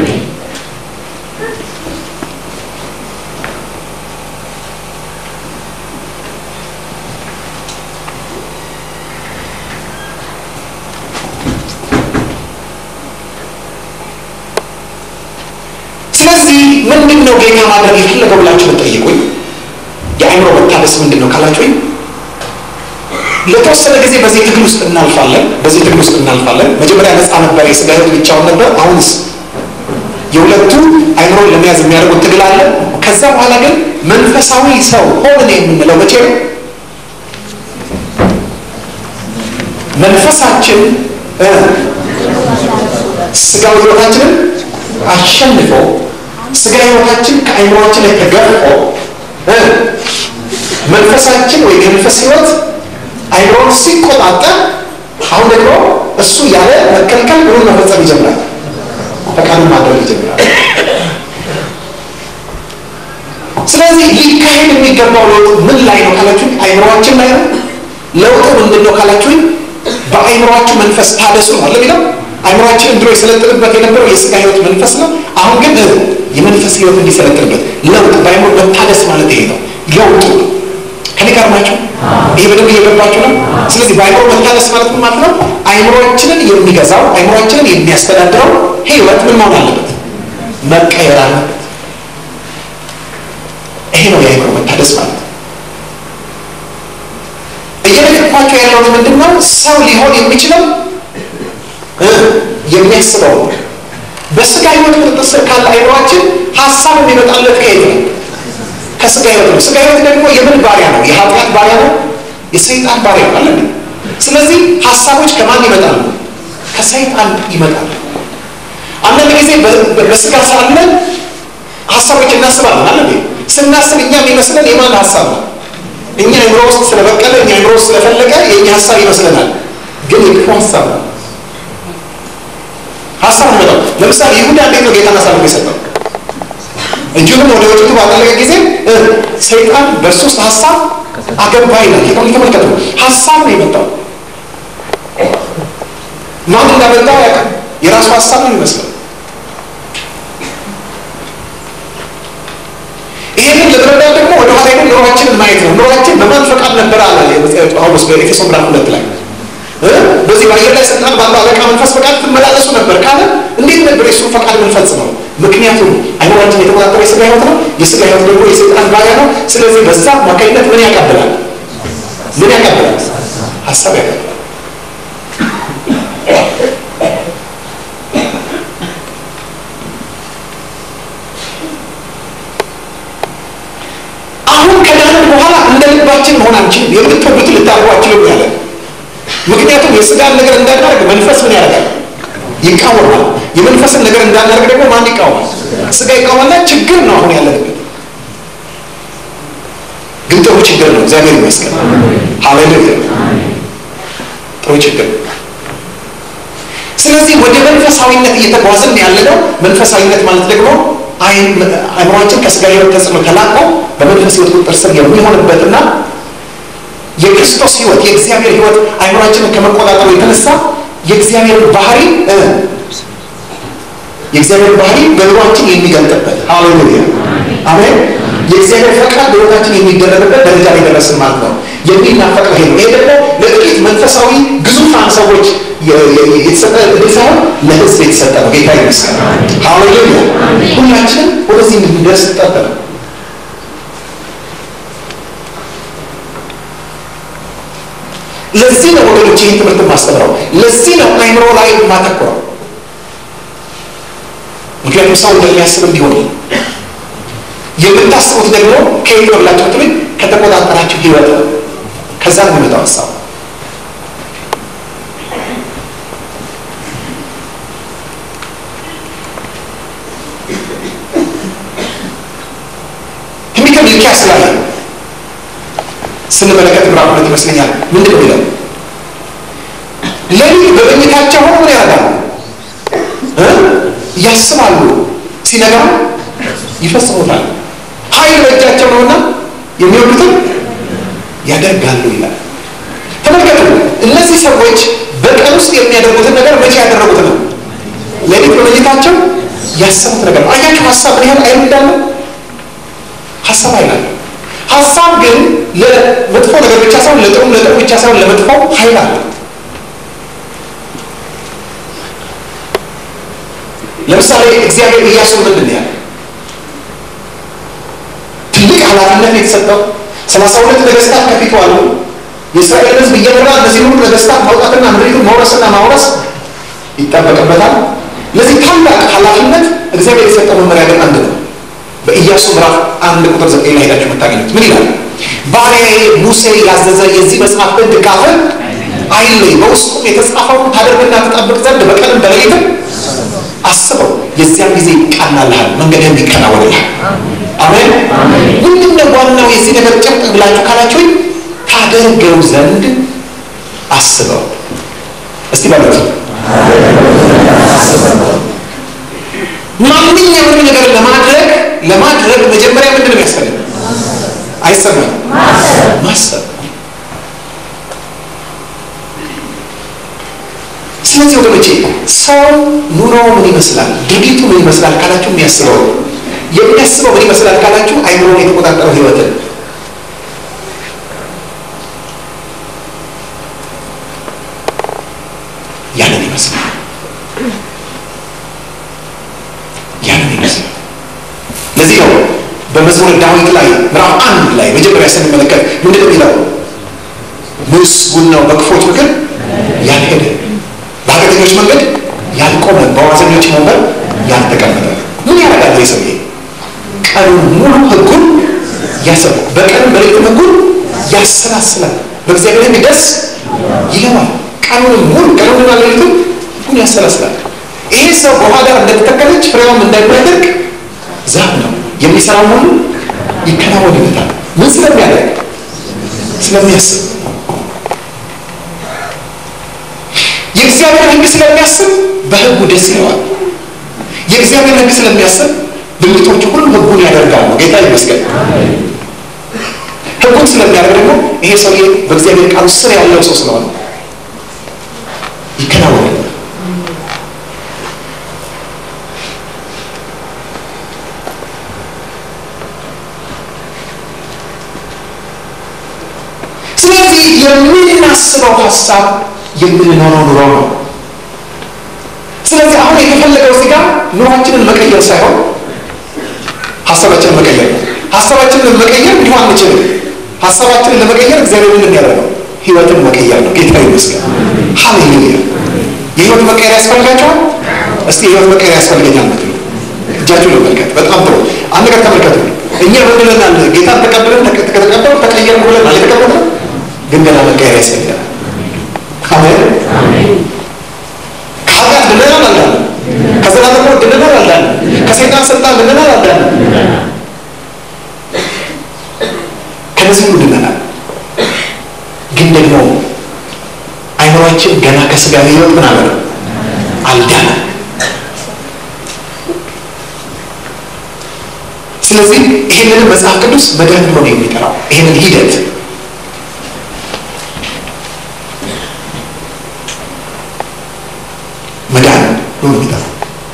[SPEAKER 1] ስለዚህ ምንድን ነው ጌታ ማድረግ የፈለገው ብላችሁ ብትጠይቁኝ የአእምሮ መታደስ ምንድን ነው ካላችሁኝ ለተወሰነ ጊዜ በዚህ ትግል ውስጥ እናልፋለን። በዚህ ትግል ውስጥ እናልፋለን። መጀመሪያ ነፃ ነበር፣ የስጋ ህይወት ብቻውን ነበር። አሁንስ የሁለቱ አይምሮን ለመያዝ የሚያደርጉት ትግል አለ። ከዛ በኋላ ግን መንፈሳዊ ሰው ሆንን የምንለው መቼ ነው? መንፈሳችን ስጋዊ ህይወታችንን አሸንፎ ስጋ ህይወታችን ከአይምሮችን ላይ ተገርፎ መንፈሳችን ወይ የመንፈስ ህይወት አይምሮን ሲቆጣጠር አሁን ደግሞ እሱ ያለ መከልከል ምኑን መፈጸም ይጀምራል። ፈቃዱን ማድረግ ይጀምራል። ስለዚህ ሊካሄድ የሚገባው ለውጥ ምን ላይ ነው ካላችሁኝ፣ አይምሮችን ላይ ነው። ለውጡ ምንድን ነው ካላችሁኝ፣ በአይምሮችሁ መንፈስ ታደሱ ነው አለ የሚለው አይምሯችንን ድሮ የሰለጥንበት የነበረው የስጋ ህይወት መንፈስ ነው። አሁን ግን የመንፈስ ህይወት እንዲሰለጥንበት ለውጥ በአይምሮ መታደስ ማለት ይሄ ነው። ለውጡ ከኔ ጋር ናቸው። ይሄ በደንብ እየገባችሁ ነው። ስለዚህ በአይምሮ መታደስ ማለት ምን ማለት ነው? አይምሮችንን የሚገዛው አይምሮችንን የሚያስተዳድረው ህይወት ምን መሆን አለበት? መቀየር አለበት። ይሄ ነው የአይምሮ መታደስ ማለት ነው። እየነገርኳቸው ያለውን ምንድን ነው? ሰው ሊሆን የሚችለው የሚያስበው በስጋ ህይወት ቁጥጥር ስር ካለ አይምሯችን ሀሳብ የሚመጣለት ከየት ነው? ከስጋ ህይወት ነው። ስጋ ህይወት ደግሞ የምን ባሪያ ነው? የኃጢአት ባሪያ ነው። የሰይጣን ባሪያ ነው አለ። ስለዚህ ሀሳቦች ከማን ይመጣሉ? ከሰይጣን ይመጣሉ። አንዳንድ ጊዜ በስጋ ሳለን ሀሳቦች እናስባለን አለ። ስናስብ እኛ የሚመስለን የማን ሀሳብ ነው? እኛ አይምሮ ውስጥ ስለበቀለ እኛ አይምሮ ውስጥ ስለፈለቀ የእኛ ሀሳብ ይመስለናል፣ ግን የክፉ ሀሳብ ነው። ሀሳብ ነው። ለምሳሌ ይሁዳ እንዴት ነው ጌታን አሳልፎ የሰጠው? እጁንም ወደ ወጭቱ ባጠለቀ ጊዜ ሰይጣን በእሱ ውስጥ ሀሳብ አገባ ይላል። ጌታ ተመልከቱ፣ ሀሳብ ነው የመጣው። ማን እንዳመጣው ያውቃል። የራሱ ሀሳብ ነው የሚመስለው። ይህንን ለመረዳት ደግሞ ወደ ኋላ ሄደን ኑሯችንን ማየት ነው። ኑሯችን በማን ፈቃድ ነበረ አለ ጳውሎስ በኤፌሶን ምዕራፍ ሁለት ላይ በዚህ በአየር ላይ ስልጣን ባለው አለቃ መንፈስ ፈቃድ ትመላለሱ ነበር ካለ እንዴት ነበር የእሱን ፈቃድ የምንፈጽመው? ምክንያቱም አይምሯችን የተቆጣጠረ የስጋ ህይወት ነው። የስጋ ህይወት ደግሞ የሰይጣን ባሪያ ነው። ስለዚህ በዛ አማካኝነት ምን ያቀብላል? ምን ያቀብላል? ሀሳብ ያቀብላል። አሁን ከዳንን በኋላ እንደ ልባችን መሆን አንችልም። የምትወዱትን ልታደርጉ አትችሉም ያለ ምክንያቱም የስጋን ነገር እንዳናደርግ መንፈስ ምን ያደርጋል? ይቃወማል። የመንፈስን ነገር እንዳናደርግ ደግሞ ማን ይቃወማል? ስጋ ይቃወማልና ችግር ነው አሁን ያለንበት። ግን ጥሩ ችግር ነው። እግዚአብሔር ይመስገን። ሃሌሉያ። ጥሩ ችግር ነው። ስለዚህ ወደ መንፈሳዊነት እየተጓዝን ያለነው መንፈሳዊነት ማለት ደግሞ አይምሯችን ከስጋ ህይወት ተጽዕኖ ተላቆ በመንፈስ ህይወት ቁጥጥር ስር የሚሆንበትና የክርስቶስ ህይወት የእግዚአብሔር ህይወት አይምሯችንን ከመቆጣጠሩ የተነሳ የእግዚአብሔር ባህሪ የእግዚአብሔር ባህሪ በኑሯችን የሚገልጥበት ሃሌሉያ አሜን። የእግዚአብሔር ፈቃድ በህይወታችን የሚደረግበት ደረጃ ላይ ደረስን ማለት ነው። የሚናፈቀው ይሄ ነው። ይሄ ደግሞ ለጥቂት መንፈሳዊ ግዙፋን ሰዎች የተሰጠ እድል ሳይሆን ለህዝብ የተሰጠ ነው። ጌታ ይመስገን። ሃሌሉያ። ሁላችንም ወደዚህ እንድንደርስ ጠበቅ ለዚህ ነው ወገኖች ይህን ትምህርት የማስተምረው። ለዚህ ነው አይምሮ ላይ የማተኩረው። ምክንያቱም ሰው እንደሚያስብ እንዲሆን የምታስቡት ደግሞ ከየት ነው ብላችሁ ትሉኝ፣ ከተቆጣጠራችሁ ህይወት ነው። ከዛ ነው የሚመጣው ሀሳብ። ትንቢተ ሚልክያስ ላይ ስንመለከት ምዕራፍ ሁለት ይመስለኛል ምንድን ነው የሚለው? ሌሊት በመኝታቸው ሆነው ምን ያደርጋሉ? ያስባሉ፣ ሲነጋ ይፈጽሙታል። ኃይል በእጃቸው ነውና የሚወዱትን ያደርጋሉ ይላል። ተመልከቱ፣ እነዚህ ሰዎች በቀን ውስጥ የሚያደርጉትን ነገር መቼ ያደረጉት ነው? ሌሊት በመኝታቸው ያሰቡት ነገር ነው። አያችሁ ሀሳብ ምን ያህል ኃይል እንዳለው ሀሳብ አይላለ ሀሳብ ግን ለመጥፎ ነገር ብቻ ሳይሆን ለጥሩ ለጥሩ ብቻ ሳይሆን ለመጥፎ ኃይል አለ። ለምሳሌ እግዚአብሔር ኢያሱ ምንድን ነው ያለ? ትልቅ ኃላፊነት የተሰጠው ሰላሳ ሁለት ነገስታት ከፊቱ አሉ። የእስራኤል ሕዝብ እየመራ እነዚህ ሁሉ ነገስታት ማውጣትና ምድሪቱን መውረስና ማውረስ ይጠበቅበታል። ለዚህ ታላቅ ኃላፊነት እግዚአብሔር የሰጠው መመሪያ ግን አንድ ነው። በኢያሱ ምዕራፍ አንድ ቁጥር ዘጠኝ ላይ ሄዳችሁ የምታገኙት ምን ይላል? ባሪያዬ ሙሴ ያዘዘ የዚህ መጽሐፍ ሕግ ካፍህ አይለይ፣ በውስጡም የተጻፈውን ታደርግና ትጠብቅ ዘንድ በቀንም በሌሊትም አስበው፣ የዚያን ጊዜ ይቃናልሃል፣ መንገድህም ይከናወንልሃል። አሜን። ምንድን ነው ዋናው የዚህ ነገር ጭብጥ ብላችሁ ካላችሁኝ፣ ታደርገው ዘንድ አስበው። እስቲ በሉት ማንኛውንም ነገር ለማድረግ ለማድረግ መጀመሪያ ምንድን ነው የሚያስፈልግ? አይሰማም? ማሰብ። ስለዚህ ወገኖቼ ሰው ኑሮ ምን ይመስላል፣ ድርጊቱ ምን ይመስላል ካላችሁ የሚያስበው የሚያስበው ምን ይመስላል ካላችሁ አይምሮን የተቆጣጠረው ህይወትን ያንን ይመስላል ያንን ይመስላል። ለዚህ ነው በመዝሙረ ዳዊት ላይ ምዕራፍ አንድ ላይ መጀመሪያ ስንመለከት ምንድን ነው የሚለው? ምስጉን ነው በክፎች ምክር ያልሄደ፣ በኃጢአተኞች መንገድ ያልቆመ፣ በዋዘኞች ወንበር ያልተቀመጠ። ምን ያደርጋል ይህ ሰውዬ? ቀኑን ሙሉ ህጉን ያሰብ በቀን በሌሊትም ህጉን ያሰላስላል። በእግዚአብሔር ህግ ደስ ይለዋል። ቀኑን ሙሉ ቀኑንና ሌሊቱን ህጉን ያሰላስላል። ይሄ ሰው በውሃ ዳር እንደተተከለች ፍሬዋም እንዳይደርቅ ዛፍ ነው። የሚሰራው ሁሉ ይከናወንለታል። ምን ስለሚያደርግ? ስለሚያስብ የእግዚአብሔር ህግ ስለሚያስብ በህጉ ደስ ይለዋል። የእግዚአብሔር ህግ ስለሚያስብ ብልቶቹ ሁሉ ህጉን ያደርጋሉ። ጌታ ይመስገን። ህጉን ስለሚያደርግ ደግሞ ይሄ ሰውዬ በእግዚአብሔር ቃል ስር ያለው ሰው ስለሆነ ይከናወናል። ስለዚህ የምናስበው ሀሳብ የምንኖረው ኑሮ ነው። ስለዚህ አሁን የተፈለገው እዚህ ጋር ኑሯችንን መቀየር ሳይሆን ሀሳባችንን መቀየር ነው። ሀሳባችንን መቀየር እንዲሁ አንችልም። ሀሳባችንን ለመቀየር እግዚአብሔር ምን ያደረገው ህይወትን መቀየር ነው። ጌታ ይመስገን። ሀሌሉያ። የህይወት መቀየር ያስፈልጋቸዋል። እስቲ የህይወት መቀየር ያስፈልገኛል ምትሉ እጃችሁ ለመልከት በጣም ጥሩ። አንድ ነገር ተመልከቱ። እኛ በድለናል። ጌታን ተቀብለን ተቀበሉ ተቀየር ብለን አልተቀበለ ግን ገና መቀየር ያስፈልጋል። አሜን። ከኃጢአት ድነናል አልዳንም። ከዘላለም ሞት ድነናል አልዳንም። ከሰይጣን ስልጣን ድነናል አልዳንም። ከነዚህ ሁሉ ድነናል። ግን ደግሞ አይምሯችን ገና ከስጋ ህይወት ምን አለ አልዳንም። ስለዚህ ይህንን መጽሐፍ ቅዱስ መዳን ብሎ ነው የሚጠራው ይህንን ሂደት መዳን ብሎ ነው የሚጠራው።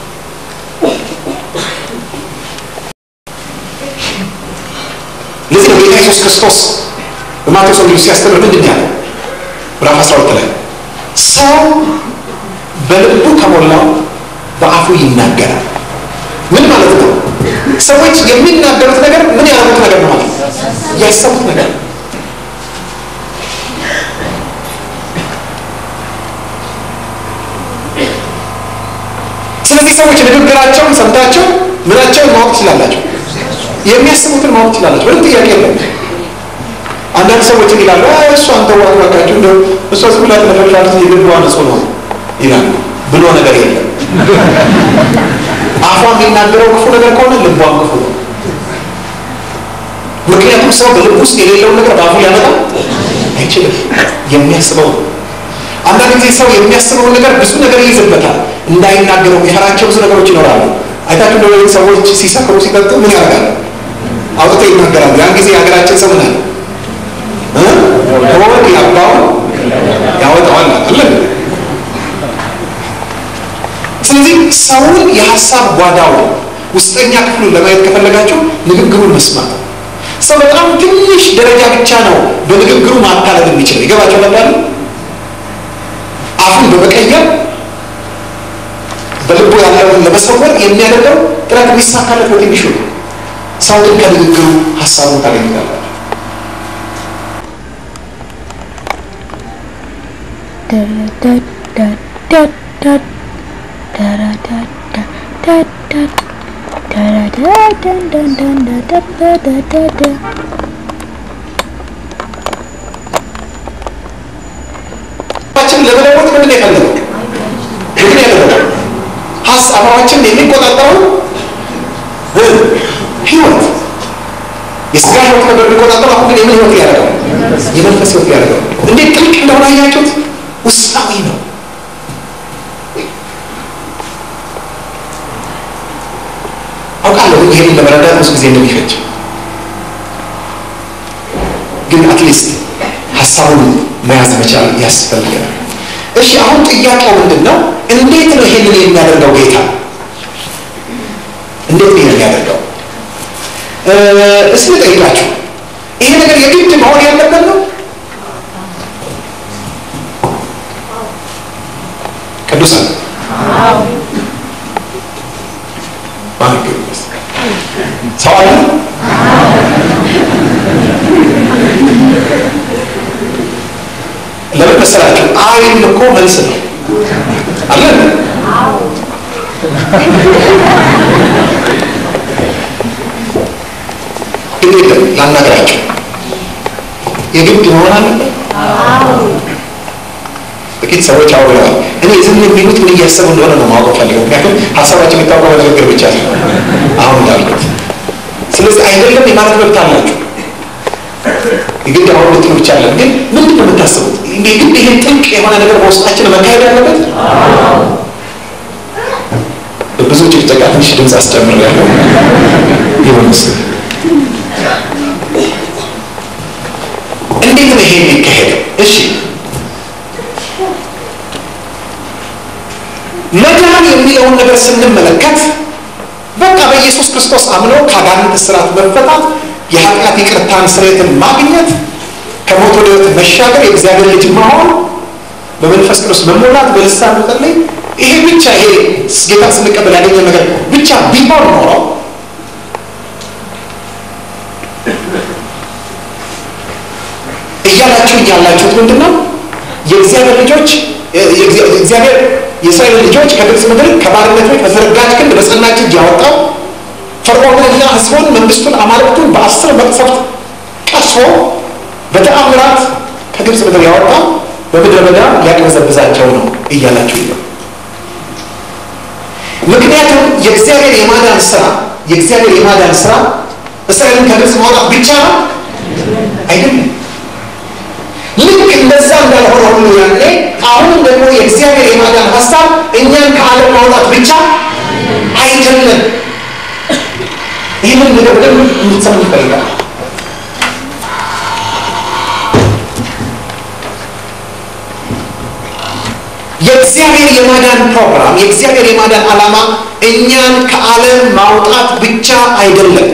[SPEAKER 1] ለዚህ ነው ጌታ ኢየሱስ ክርስቶስ በማቴዎስ ወንጌል ሲያስተምር ምንድን ነው ያለው? ምዕራፍ 12 ላይ ሰው በልቡ ከሞላው በአፉ ይናገራል። ምን ማለት ነው? ሰዎች የሚናገሩት ነገር ምን ያደረጉት ነገር ነው ማለት ነው? ያሰቡት ነገር ስለዚህ ሰዎች ንግግራቸውን ሰምታቸው ምናቸውን ማወቅ ትችላላቸው፣ የሚያስቡትን ማወቅ ትችላላቸው። ምንም ጥያቄ የለም። አንዳንድ ሰዎች ይላሉ እሷን ተዋት እባካችሁ፣ እንደው እሷ ዝም ብላ ትነፈሻለች፣ የልቧ ንጹህ ነው ይላሉ። ብሎ ነገር የለም። አፏ የሚናገረው ክፉ ነገር ከሆነ ልቧም ክፉ ነው። ምክንያቱም ሰው በልብ ውስጥ የሌለውን ነገር በአፉ ሊያመጣ አይችልም። የሚያስበው አንዳንድ ጊዜ ሰው የሚያስበውን ነገር ብዙ ነገር ይይዝበታል። እንዳይናገረው የሚፈራቸው ብዙ ነገሮች ይኖራሉ። አይታችሁ እንደወይም ሰዎች ሲሰክሩ ሲጠጡ ምን ያደርጋሉ? አውጥተው ይናገራሉ። ያን ጊዜ የሀገራችን ሰው ምን አለ? ሆድ ያባውን ያወጣዋል አለ። ስለዚህ ሰውን የሀሳብ ጓዳው ውስጠኛ ክፍሉን ለማየት ከፈለጋችሁ ንግግሩን መስማት። ሰው በጣም ትንሽ ደረጃ ብቻ ነው በንግግሩ ማታለል የሚችለው። ይገባቸው ነበር። አፉን በመቀየር በልቡ ያለውን ለመሰወር የሚያደርገው ጥረት የሚሳካለት በትንሹ ነው። ሰው ግን ከንግግሩ ሀሳቡን ታገኝታላችሁ። ሀሳባችን ለመለወጥ ምንድን የፈለገው ምንድን ያደረገው ሀሳባችን የሚቆጣጠረው ህይወት የስጋ ህይወት ነበር የሚቆጣጠረው። አሁን ግን የምን ህይወት ያደረገው የመንፈስ ህይወት ያደረገው እንዴት ጥልቅ እንደሆነ አያችሁት? ውስጣዊ ነው። አውቃለሁ ይሄንን ለመረዳት ብዙ ጊዜ እንደሚፈጅ ግን አትሊስት ሀሳቡን መያዝ መቻል ያስፈልገናል። እሺ አሁን ጥያቄው ምንድን ነው? እንዴት ነው ይሄንን የሚያደርገው ጌታ? እንዴት ነው የሚያደርገው? እስኪ ልጠይቃችሁ፣ ይሄ ነገር የግድ መሆን ያለበት ነው? ቅዱሳን ሰው አለ? ለምን መሰላችሁ? አይን እኮ መልስ ነው አለን። ግን የለም ላናገራቸው የግድ መሆን አለበት። ጥቂት ሰዎች አውርተዋል። እኔ ዝም የሚሉት ምን እያሰቡ እንደሆነ ነው ማወቅ ፈልገው። ምክንያቱም ሀሳባቸው የሚታወቀው በንግግር ብቻ ነው አሁን እንዳሉት። ስለዚህ አይደለም የማለት መብት አላችሁ። የግድ አሁን ልትሉ ብቻ አለን። ግን ምንድን ነው የምታስቡት? የግድ ይሄ ጥልቅ የሆነ ነገር በውስጣችን መካሄድ ያለበት ብዙ ጭቅጨቃ ትንሽ ድምፅ አስጨምር ያለው ይሆንስ እንዴት ነው ይሄ የሚካሄደው? እሺ መዳን የሚለውን ነገር ስንመለከት በቃ በኢየሱስ ክርስቶስ አምኖ ከአጋንንት እስራት መፈታት፣ የኃጢአት ይቅርታን ስርየትን ማግኘት፣ ከሞት ወደ ሕይወት መሻገር፣ የእግዚአብሔር ልጅ መሆን፣ በመንፈስ ቅዱስ መሞላት፣ በልሳን መጸለይ፣ ይሄ ብቻ ይሄ ጌታ ስንቀበል ያገኘ ነገር ብቻ ቢሆን ኖሮ እያላችሁ ያላችሁት ምንድን ነው? የእግዚአብሔር ልጆች እግዚአብሔር የእስራኤል ልጆች ከግብፅ ምድር ከባርነት ቤት በተዘረጋች ክንድ በጸናች እጅ ያወጣው ፈርዖንንና ሕዝቡን መንግስቱን አማልክቱን በአስር መቅሰፍት ቀስፎ በተአምራት ከግብፅ ምድር ያወጣው በምድረ በዳ ሊያቅበዘብዛቸው ነው እያላችሁ ነው። ምክንያቱም የእግዚአብሔር የማዳን ስራ የእግዚአብሔር የማዳን ስራ እስራኤልን ከግብፅ ማውጣት ብቻ ነው አይደለም። ልክ እንደዛ እንዳልሆነ ሁሉ ያኔ አሁንም ደግሞ የእግዚአብሔር የማዳን ሀሳብ እኛን ከዓለም ማውጣት ብቻ አይደለም። ይህንን ነገር በደንብ እንድትሰሙ ይፈልጋል። የእግዚአብሔር የማዳን ፕሮግራም የእግዚአብሔር የማዳን ዓላማ እኛን ከዓለም ማውጣት ብቻ አይደለም።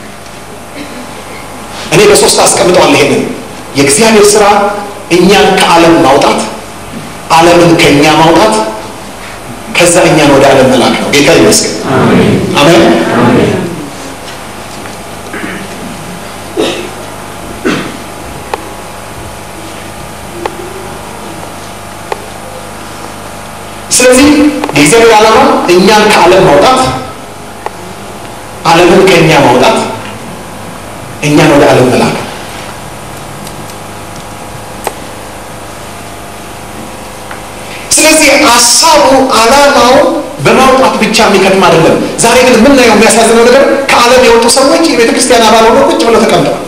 [SPEAKER 1] እኔ በሶስት አስቀምጠዋል ይሄንን የእግዚአብሔር ስራ እኛን ከዓለም ማውጣት፣ ዓለምን ከእኛ ማውጣት፣ ከዛ እኛን ወደ ዓለም መላክ ነው። ጌታ ይመስገን። አሜን። ስለዚህ የእግዚአብሔር ዓላማ እኛን ከዓለም ማውጣት፣ ዓለምን ከእኛ ማውጣት፣ እኛን ወደ ዓለም መላክ ስለዚህ ሀሳቡ ዓላማው በማውጣት ብቻ የሚከትም አይደለም። ዛሬ ግን የምናየው የሚያሳዝነው ነገር ከዓለም የወጡ ሰዎች የቤተ ክርስቲያን አባል ሆነው ቁጭ ብለው ተቀምጠዋል።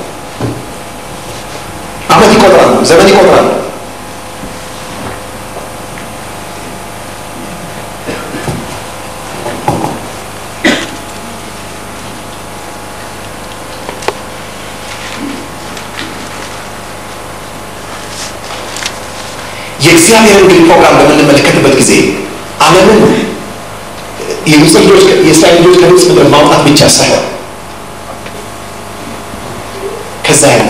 [SPEAKER 1] ዓመት ይቆጥራሉ፣ ዘመን ይቆጥራሉ። የእግዚአብሔርን ግን ፕሮግራም በምንመለከትበት ጊዜ ዓለምን የግብፅ ልጆች የእስራኤል ልጆች ከግብፅ ምድር ማውጣት ብቻ ሳይሆን ከዛ ያለ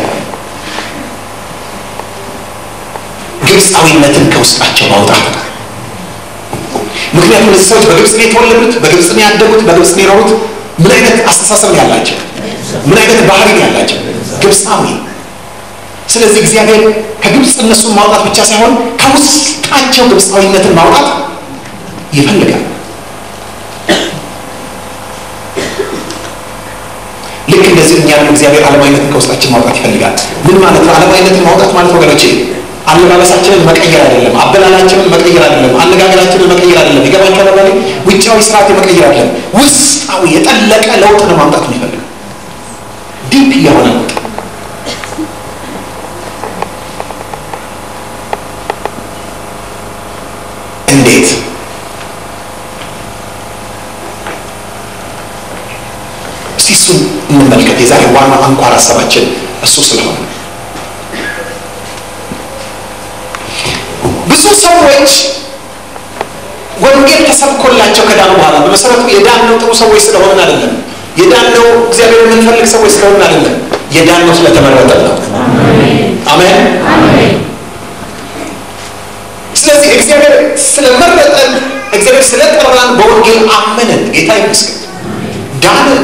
[SPEAKER 1] ግብፃዊነትን ከውስጣቸው ማውጣት ነው። ምክንያቱም እነዚህ ሰዎች በግብፅ ነው የተወለዱት፣ በግብፅ ነው ያደጉት፣ በግብፅ ነው የኖሩት። ምን አይነት አስተሳሰብ ነው ያላቸው? ምን አይነት ባህሪ ነው ያላቸው? ግብፃዊ ስለዚህ እግዚአብሔር ከግብፅ እነሱን ማውጣት ብቻ ሳይሆን ከውስጣቸው ግብፃዊነትን ማውጣት ይፈልጋል። ልክ እንደዚህ እኛንም እግዚአብሔር ዓለማዊነትን ከውስጣችን ማውጣት ይፈልጋል። ምን ማለት ነው? ዓለማዊነትን ማውጣት ማለት ወገኖቼ አለባበሳችንን መቀየር አይደለም፣ አበላላችንን መቀየር አይደለም፣ አነጋገራችንን መቀየር አይደለም። ይገባቸዋል? አባሌ ውጫዊ ስርዓት የመቀየር አይደለም፣ ውስጣዊ የጠለቀ ለውጥ ነው ማምጣት የሚፈልገው ዲፕ የሆነ ለውጥ እንዴት እስቲ እሱን እንመልከት። የዛሬ ዋና አንኳር ሀሳባችን እሱ ስለሆነ ብዙ ሰዎች ወንጌል ተሰብኮላቸው ከዳኑ በኋላ በመሰረቱ የዳነው ጥሩ ሰዎች ስለሆንን አይደለም። የዳነው እግዚአብሔር የምንፈልግ ሰዎች ስለሆንን አይደለም። የዳነው ስለተመረጠ ነው። አሜን። ስለዚህ እግዚአብሔር ስለመረጠን፣ እግዚአብሔር ስለጠራን በወንጌል አመንን። ጌታ ይመስገን፣ ዳንን።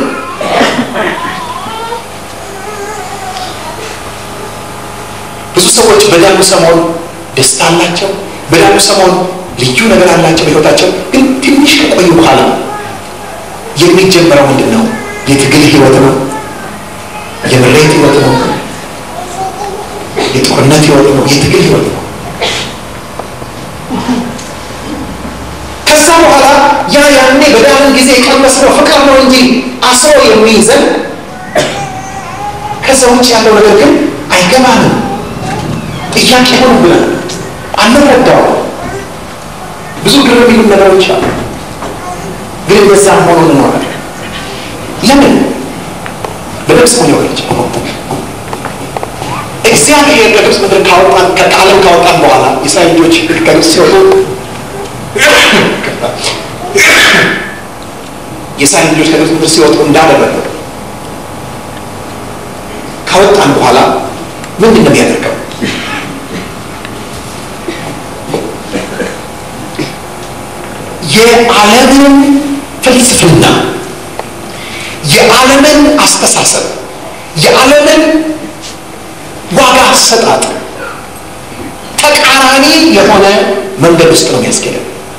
[SPEAKER 1] ብዙ ሰዎች በዳኑ ሰሞን ደስታ አላቸው። በዳኑ ሰሞን ልዩ ነገር አላቸው በሕይወታቸው። ግን ትንሽ ከቆዩ በኋላ የሚጀመረው ምንድን ነው? የትግል ህይወት ነው። የምሬት ህይወት ነው። የጦርነት ህይወት ነው። የትግል ህይወት ነው። ከዛ በኋላ ያ ያኔ በዳንን ጊዜ የቀመስነው ፍቅር ነው እንጂ አስሮ የሚይዘን ከዛ ውጭ ያለው ነገር ግን አይገባንም። ጥያቄ ሆኑ ብለን አንረዳው። ብዙ ግር የሚሉ ነገሮች አሉ። ግን እንደዛም ሆኖ እንኖራለን። ለምን በደምስ ሆን ወገች እግዚአብሔር ከግብፅ ምድር ካወጣን ከዓለም ካወጣን በኋላ የእስራኤል ልጆች ከግብፅ ሲወጡ የእስራኤል ልጆች ከግብፅ ምድር ሲወጡ እንዳደረገ ካወጣን በኋላ ምንድን ነው የሚያደርገው? የዓለምን ፍልስፍና፣ የዓለምን አስተሳሰብ፣ የዓለምን ዋጋ አሰጣጥ ተቃራኒ የሆነ መንገድ ውስጥ ነው የሚያስኬደው።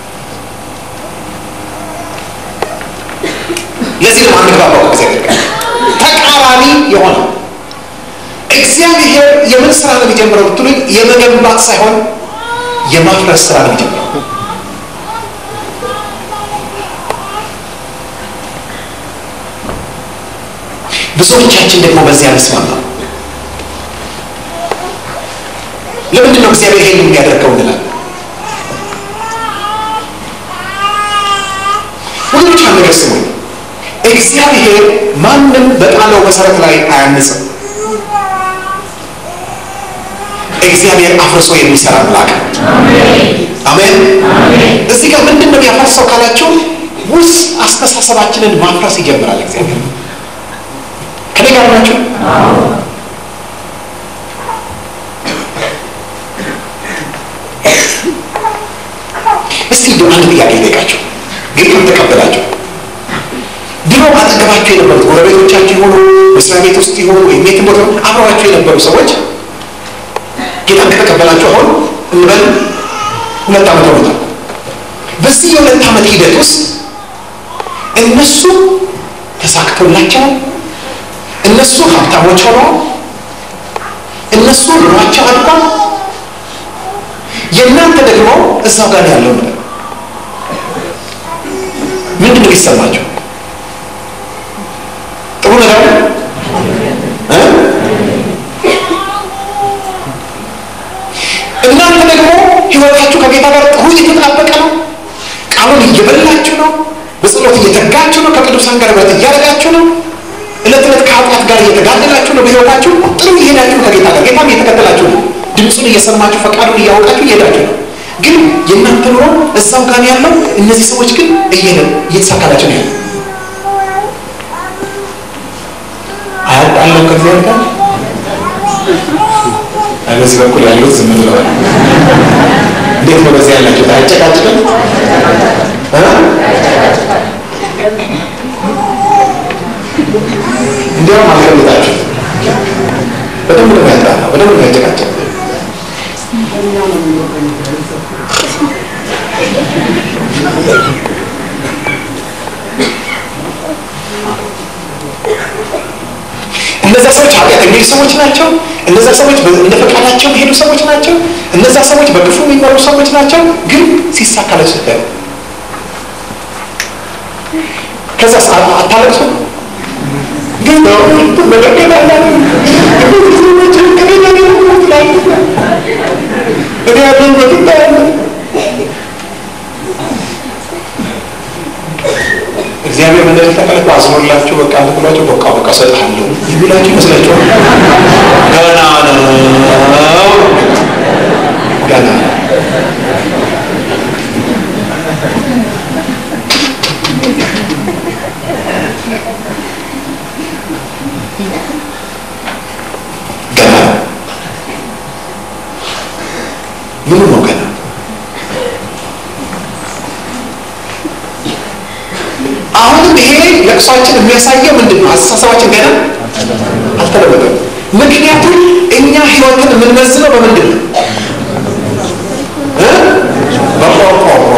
[SPEAKER 1] ለዚህ ነው አንግባባው ከእግዚአብሔር ጋር ተቃራኒ የሆነ እግዚአብሔር የምን ስራ ነው የሚጀምረው ብትሉኝ የመገንባት ሳይሆን የማፍረስ ስራ ነው የሚጀምረው። ብዙዎቻችን ደግሞ በዚያ አንስማማ። ለምንድን ነው እግዚአብሔር ይሄን የሚያደርገው እንላለን። ወገኖች አንድ ነገር ስሙኝ። እግዚአብሔር ማንም በጣለው መሰረት ላይ አያንጽም። እግዚአብሔር አፍርሶ የሚሰራ አምላክ ነው። አሜን። እዚህ ጋር ምንድን ነው የሚያፈርሰው ካላችሁ ውስጥ አስተሳሰባችንን ማፍረስ ይጀምራል እግዚአብሔር። ከኔ ጋር ናችሁ? እስቲ እንደው አንድ ጥያቄ ልጠይቃችሁ። ጌታን ተቀበላችሁ። ድሮ አጠገባችሁ የነበሩት ጎረቤቶቻችሁ የሆኑ መስሪያ ቤት ውስጥ የሆኑ ወይም የትም ቦታ አብረዋችሁ የነበሩ ሰዎች ጌታን ከተቀበላችሁ አሁን እንበል ሁለት ዓመት ሆኖታል። በዚህ የሁለት ዓመት ሂደት ውስጥ እነሱ ተሳክቶላቸው እነሱ ሀብታሞች ሆነው እነሱ ኑሯቸው አድጓል። የእናንተ ደግሞ እዛው ጋር ያለው ነገር ምንድን ነው የሚሰማቸው? ጥሩ ነገር እ እናንተ ደግሞ ህይወታችሁ ከጌታ ጋር ጥሩ እየተጣበቀ ነው። ቃሉን እየበላችሁ ነው። በጸሎት እየተጋችሁ ነው። ከቅዱሳን ጋር ህብረት እያደረጋችሁ ነው። እለት እለት ከኃጢአት ጋር እየተጋደላችሁ ነው። በህይወታችሁ ጥሩ እየሄዳችሁ ከጌታ ጋር ጌታም እየተከተላችሁ ነው። ድምፁን እየሰማችሁ ፈቃዱን እያወቃችሁ እየሄዳችሁ ነው። ግን የእናንተ ኑሮ እዛው ጋር ያለው እነዚህ ሰዎች ግን እየሄደ እየተሳካላቸው ነው ያለው። አያጣለው ከእግዚአብሔር ጋር በዚህ በኩል ያሉት ዝም ብለዋል። እንዴት ነው በዚህ ያላችሁት? አያጨቃጭቅም? እንዲያውም አልገምታችሁት። በደንብ ነው ያጣላ፣ በደንብ ነው ያጨቃጭቅ። እነዛ ሰዎች ኃጢአት የሚሄዱ ሰዎች ናቸው። እነዛ ሰዎች እንደ ፈቃዳቸው የሚሄዱ ሰዎች ናቸው። እነዛ ሰዎች በክፉ የሚመሩ ሰዎች ናቸው። ግን ሲሳካላቸው ስታዩ ከዛ አታለቅሱ። ግን መደገት አለ እኔ ያለን በትታ ያለ እግዚአብሔር ምን እንደተቀለቁ አዝኖላችሁ በቃ ብሏቸው በቃ በቃ ሰጥሃለሁ የሚላችሁ ይመስላችኋል? ገና ነው። ገና ገና ምኑ ነው ገና አሁንም ይሄ ለቅሷችን የሚያሳየው ምንድን ነው? አስተሳሰባችን ገና አልተለወጠም። ምክንያቱም እኛ ህይወትን የምንመዝነው በምንድን ነው? እ? በቆርቆሮ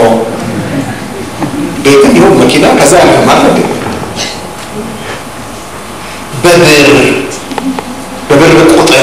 [SPEAKER 1] ቤትም ይሁን መኪና ከዛ ያለፈ ማለት ነው። በብር በብር ቁጥር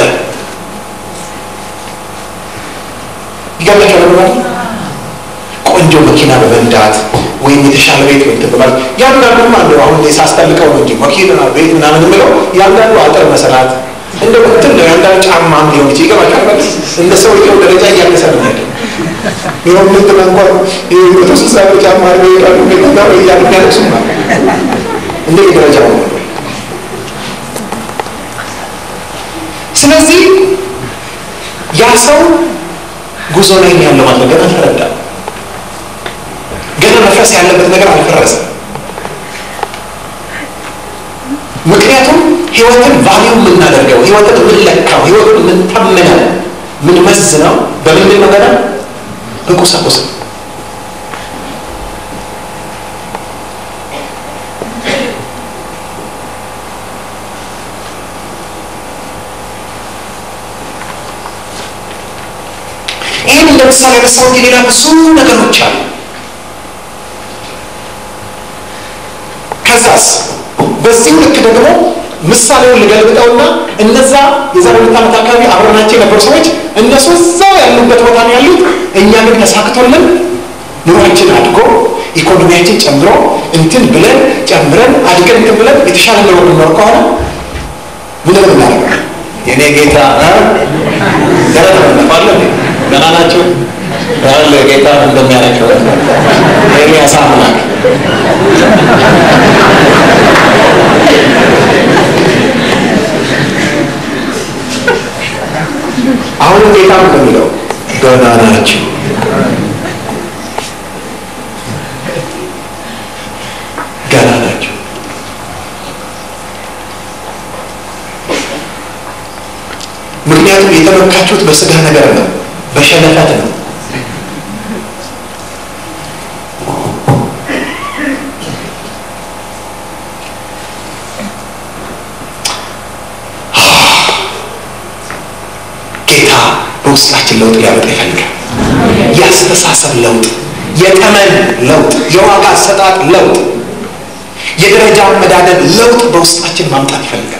[SPEAKER 1] ይገባቸዋል ማለት ቆንጆ መኪና በመንዳት ወይም የተሻለ ቤት ወይ በማለት ያንዳንዱ አለ። አሁን ሳስጠልቀው ነው እንጂ መኪና ቤት ምናምን የምለው ያንዳንዱ አጥር መሰራት እንደ እንትን ነው። ያንዳንዱ ጫማ ሊሆን ይችል ይገባቸዋል ማለት እንደ ሰውየው ደረጃ እያነሰ ነው ያለ ይኸው ምንትና እንኳን መቶ ስልሳ ብር ጫማ አድርገው ይሄዳሉ። ቤትና ወይ እያሉ ያለቅሱ ማለት እንደ ደረጃው ነው። ስለዚህ ያ ሰው ጉዞ ላይ ያለው ማለት ገና አልተረዳም። ገና መፍረስ ያለበት ነገር አልፈረሰም። ምክንያቱም ህይወትን ቫሊዩ የምናደርገው ህይወትን የምንለካው ህይወትን የምንተምነው የምንመዝነው በምንድን ነው? ገና በቁሳቁስ ነው። ይህን እንደ ምሳሌ ያነሳሁት የሌላ ብዙ ነገሮች አሉ። ከዛስ በዚህ ልክ ደግሞ ምሳሌውን ልገልብጠውና እነዛ የዛሬ ሁለት ዓመት አካባቢ አብረናቸው የነበሩ ሰዎች እነሱ እዛው ያሉበት ቦታ ነው ያሉት። እኛ ግን ተሳክቶልን ኑሯችን አድጎ ኢኮኖሚያችን ጨምሮ እንትን ብለን ጨምረን አድገን እንትን ብለን የተሻለ ኑሮ ብንኖር ከሆነ ምን ምናደርገው? የኔ ጌታ ደረት መነፋለ ገና ናቸው ያለ ጌታ እንደሚያደርገው ኤርሚያስ አምላክ አሁንም ጌታ እንደሚለው ገና ናቸው ገና ናቸው ምክንያቱም የተመካችሁት በስጋ ነገር ነው በሸለፈት ነው ጌታ በውስጣችን ለውጥ ሊያመጣ ይፈልጋል የአስተሳሰብ ለውጥ የተመን ለውጥ የዋጋ አሰጣጥ ለውጥ የደረጃ አመዳደብ ለውጥ በውስጣችን ማምጣት ይፈልጋል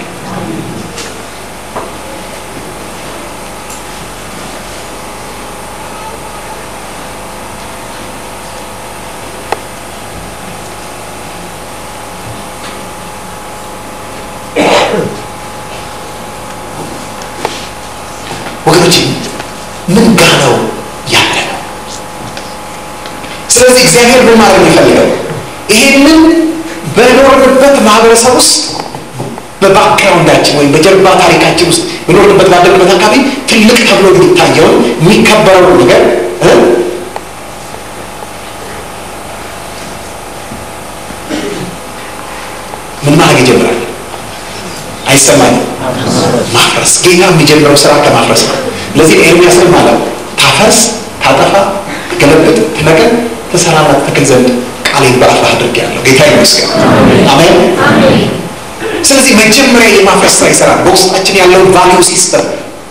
[SPEAKER 1] ወገኖች ምን ጋ ነው ያለ ነው ስለዚህ እግዚአብሔር ምን ማድረግ ነው የሚፈልገው ይሄንን በኖርንበት ማህበረሰብ ውስጥ በባክግራውንዳችን ወይም በጀርባ ታሪካችን ውስጥ በኖርንበት ባለንበት አካባቢ ትልቅ ተብሎ የሚታየውን የሚከበረውን ነገር እ ምን ማድረግ ይጀምራል አይሰማኝም ማፍረስ ጌታ የሚጀምረው ስራ ከማፍረስ ነው ለዚህ ኤርሚያስን ማለት ታፈርስ ታጠፋ ትገለብጥ ትነቅል ትሰራና ትተክል ዘንድ ቃሌን በአፍህ አድርጌአለሁ ጌታ ይመስገን አሜን ስለዚህ መጀመሪያ የማፍረስ ስራ ይሰራል በውስጣችን ያለውን ቫሊዩ ሲስተም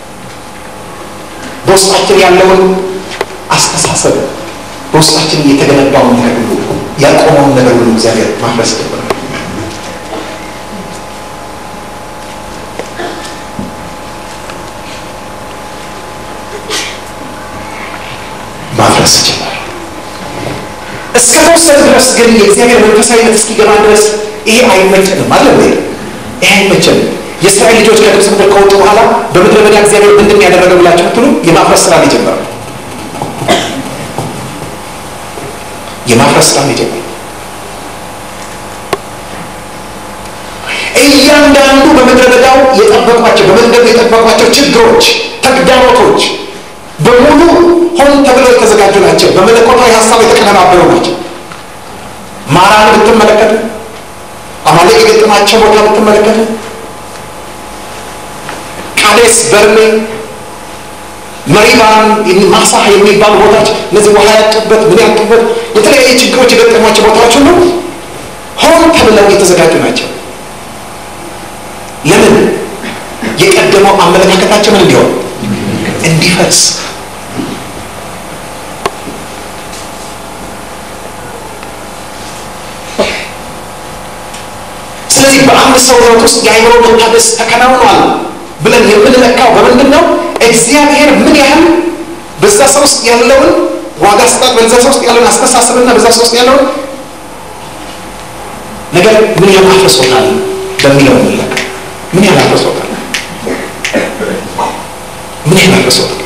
[SPEAKER 1] በውስጣችን ያለውን አስተሳሰብ በውስጣችን የተገነባውን ነገር ሁሉ ያቆመውን ነገር ሁሉ እግዚአብሔር ማፍረስ ጀምራል ማፍረስ ጀመረ እስከ ተወሰነ ድረስ ግን የእግዚአብሔር መንፈሳዊነት እስኪገባ ድረስ ይሄ አይመቸንም አለ ወይ ይሄ አይመቸንም የእስራኤል ልጆች ከግብፅ ምድር ከወጡ በኋላ በምድረ በዳ እግዚአብሔር ምንድን ያደረገ ብላችሁ ብትሉ የማፍረስ ስራ የጀመረው የማፍረስ ስራ የጀመረው እያንዳንዱ በምድረ በዳው የጠበቋቸው በመንገዱ የጠበቋቸው ችግሮች ተግዳሮቶች በሙሉ ሆን ተብለው የተዘጋጁ ናቸው። በመለኮታዊ ሀሳብ የተቀነባበሩ ናቸው። ማራን ብትመለከቱ፣ አማሌቅ የገጠማቸው ቦታ ብትመለከቱ፣ ቃዴስ በርኔ፣ መሪባን፣ ማሳህ የሚባሉ ቦታዎች እነዚህ ውሃ ያጡበት ምን ያጡበት የተለያዩ ችግሮች የገጠሟቸው ቦታዎች ሁሉ ሆን ተብለው የተዘጋጁ ናቸው። ለምን? የቀደመው አመለካከታቸው ምን እንዲሆን እንዲፈርስ ስለዚህ በአንድ ሰው ሕይወት ውስጥ የአእምሮ መታደስ ተከናውኗል ብለን የምንለካው በምንድን ነው? እግዚአብሔር ምን ያህል በዛ ሰው ውስጥ ያለውን ዋጋ ስጣት፣ በዛ ሰው ውስጥ ያለውን አስተሳሰብና በዛ ሰው ውስጥ ያለውን ነገር ምን ያህል አፍርሶታል በሚለው እንለካ። ምን ያህል አፍርሶታል? ምን ያህል አፍርሶታል?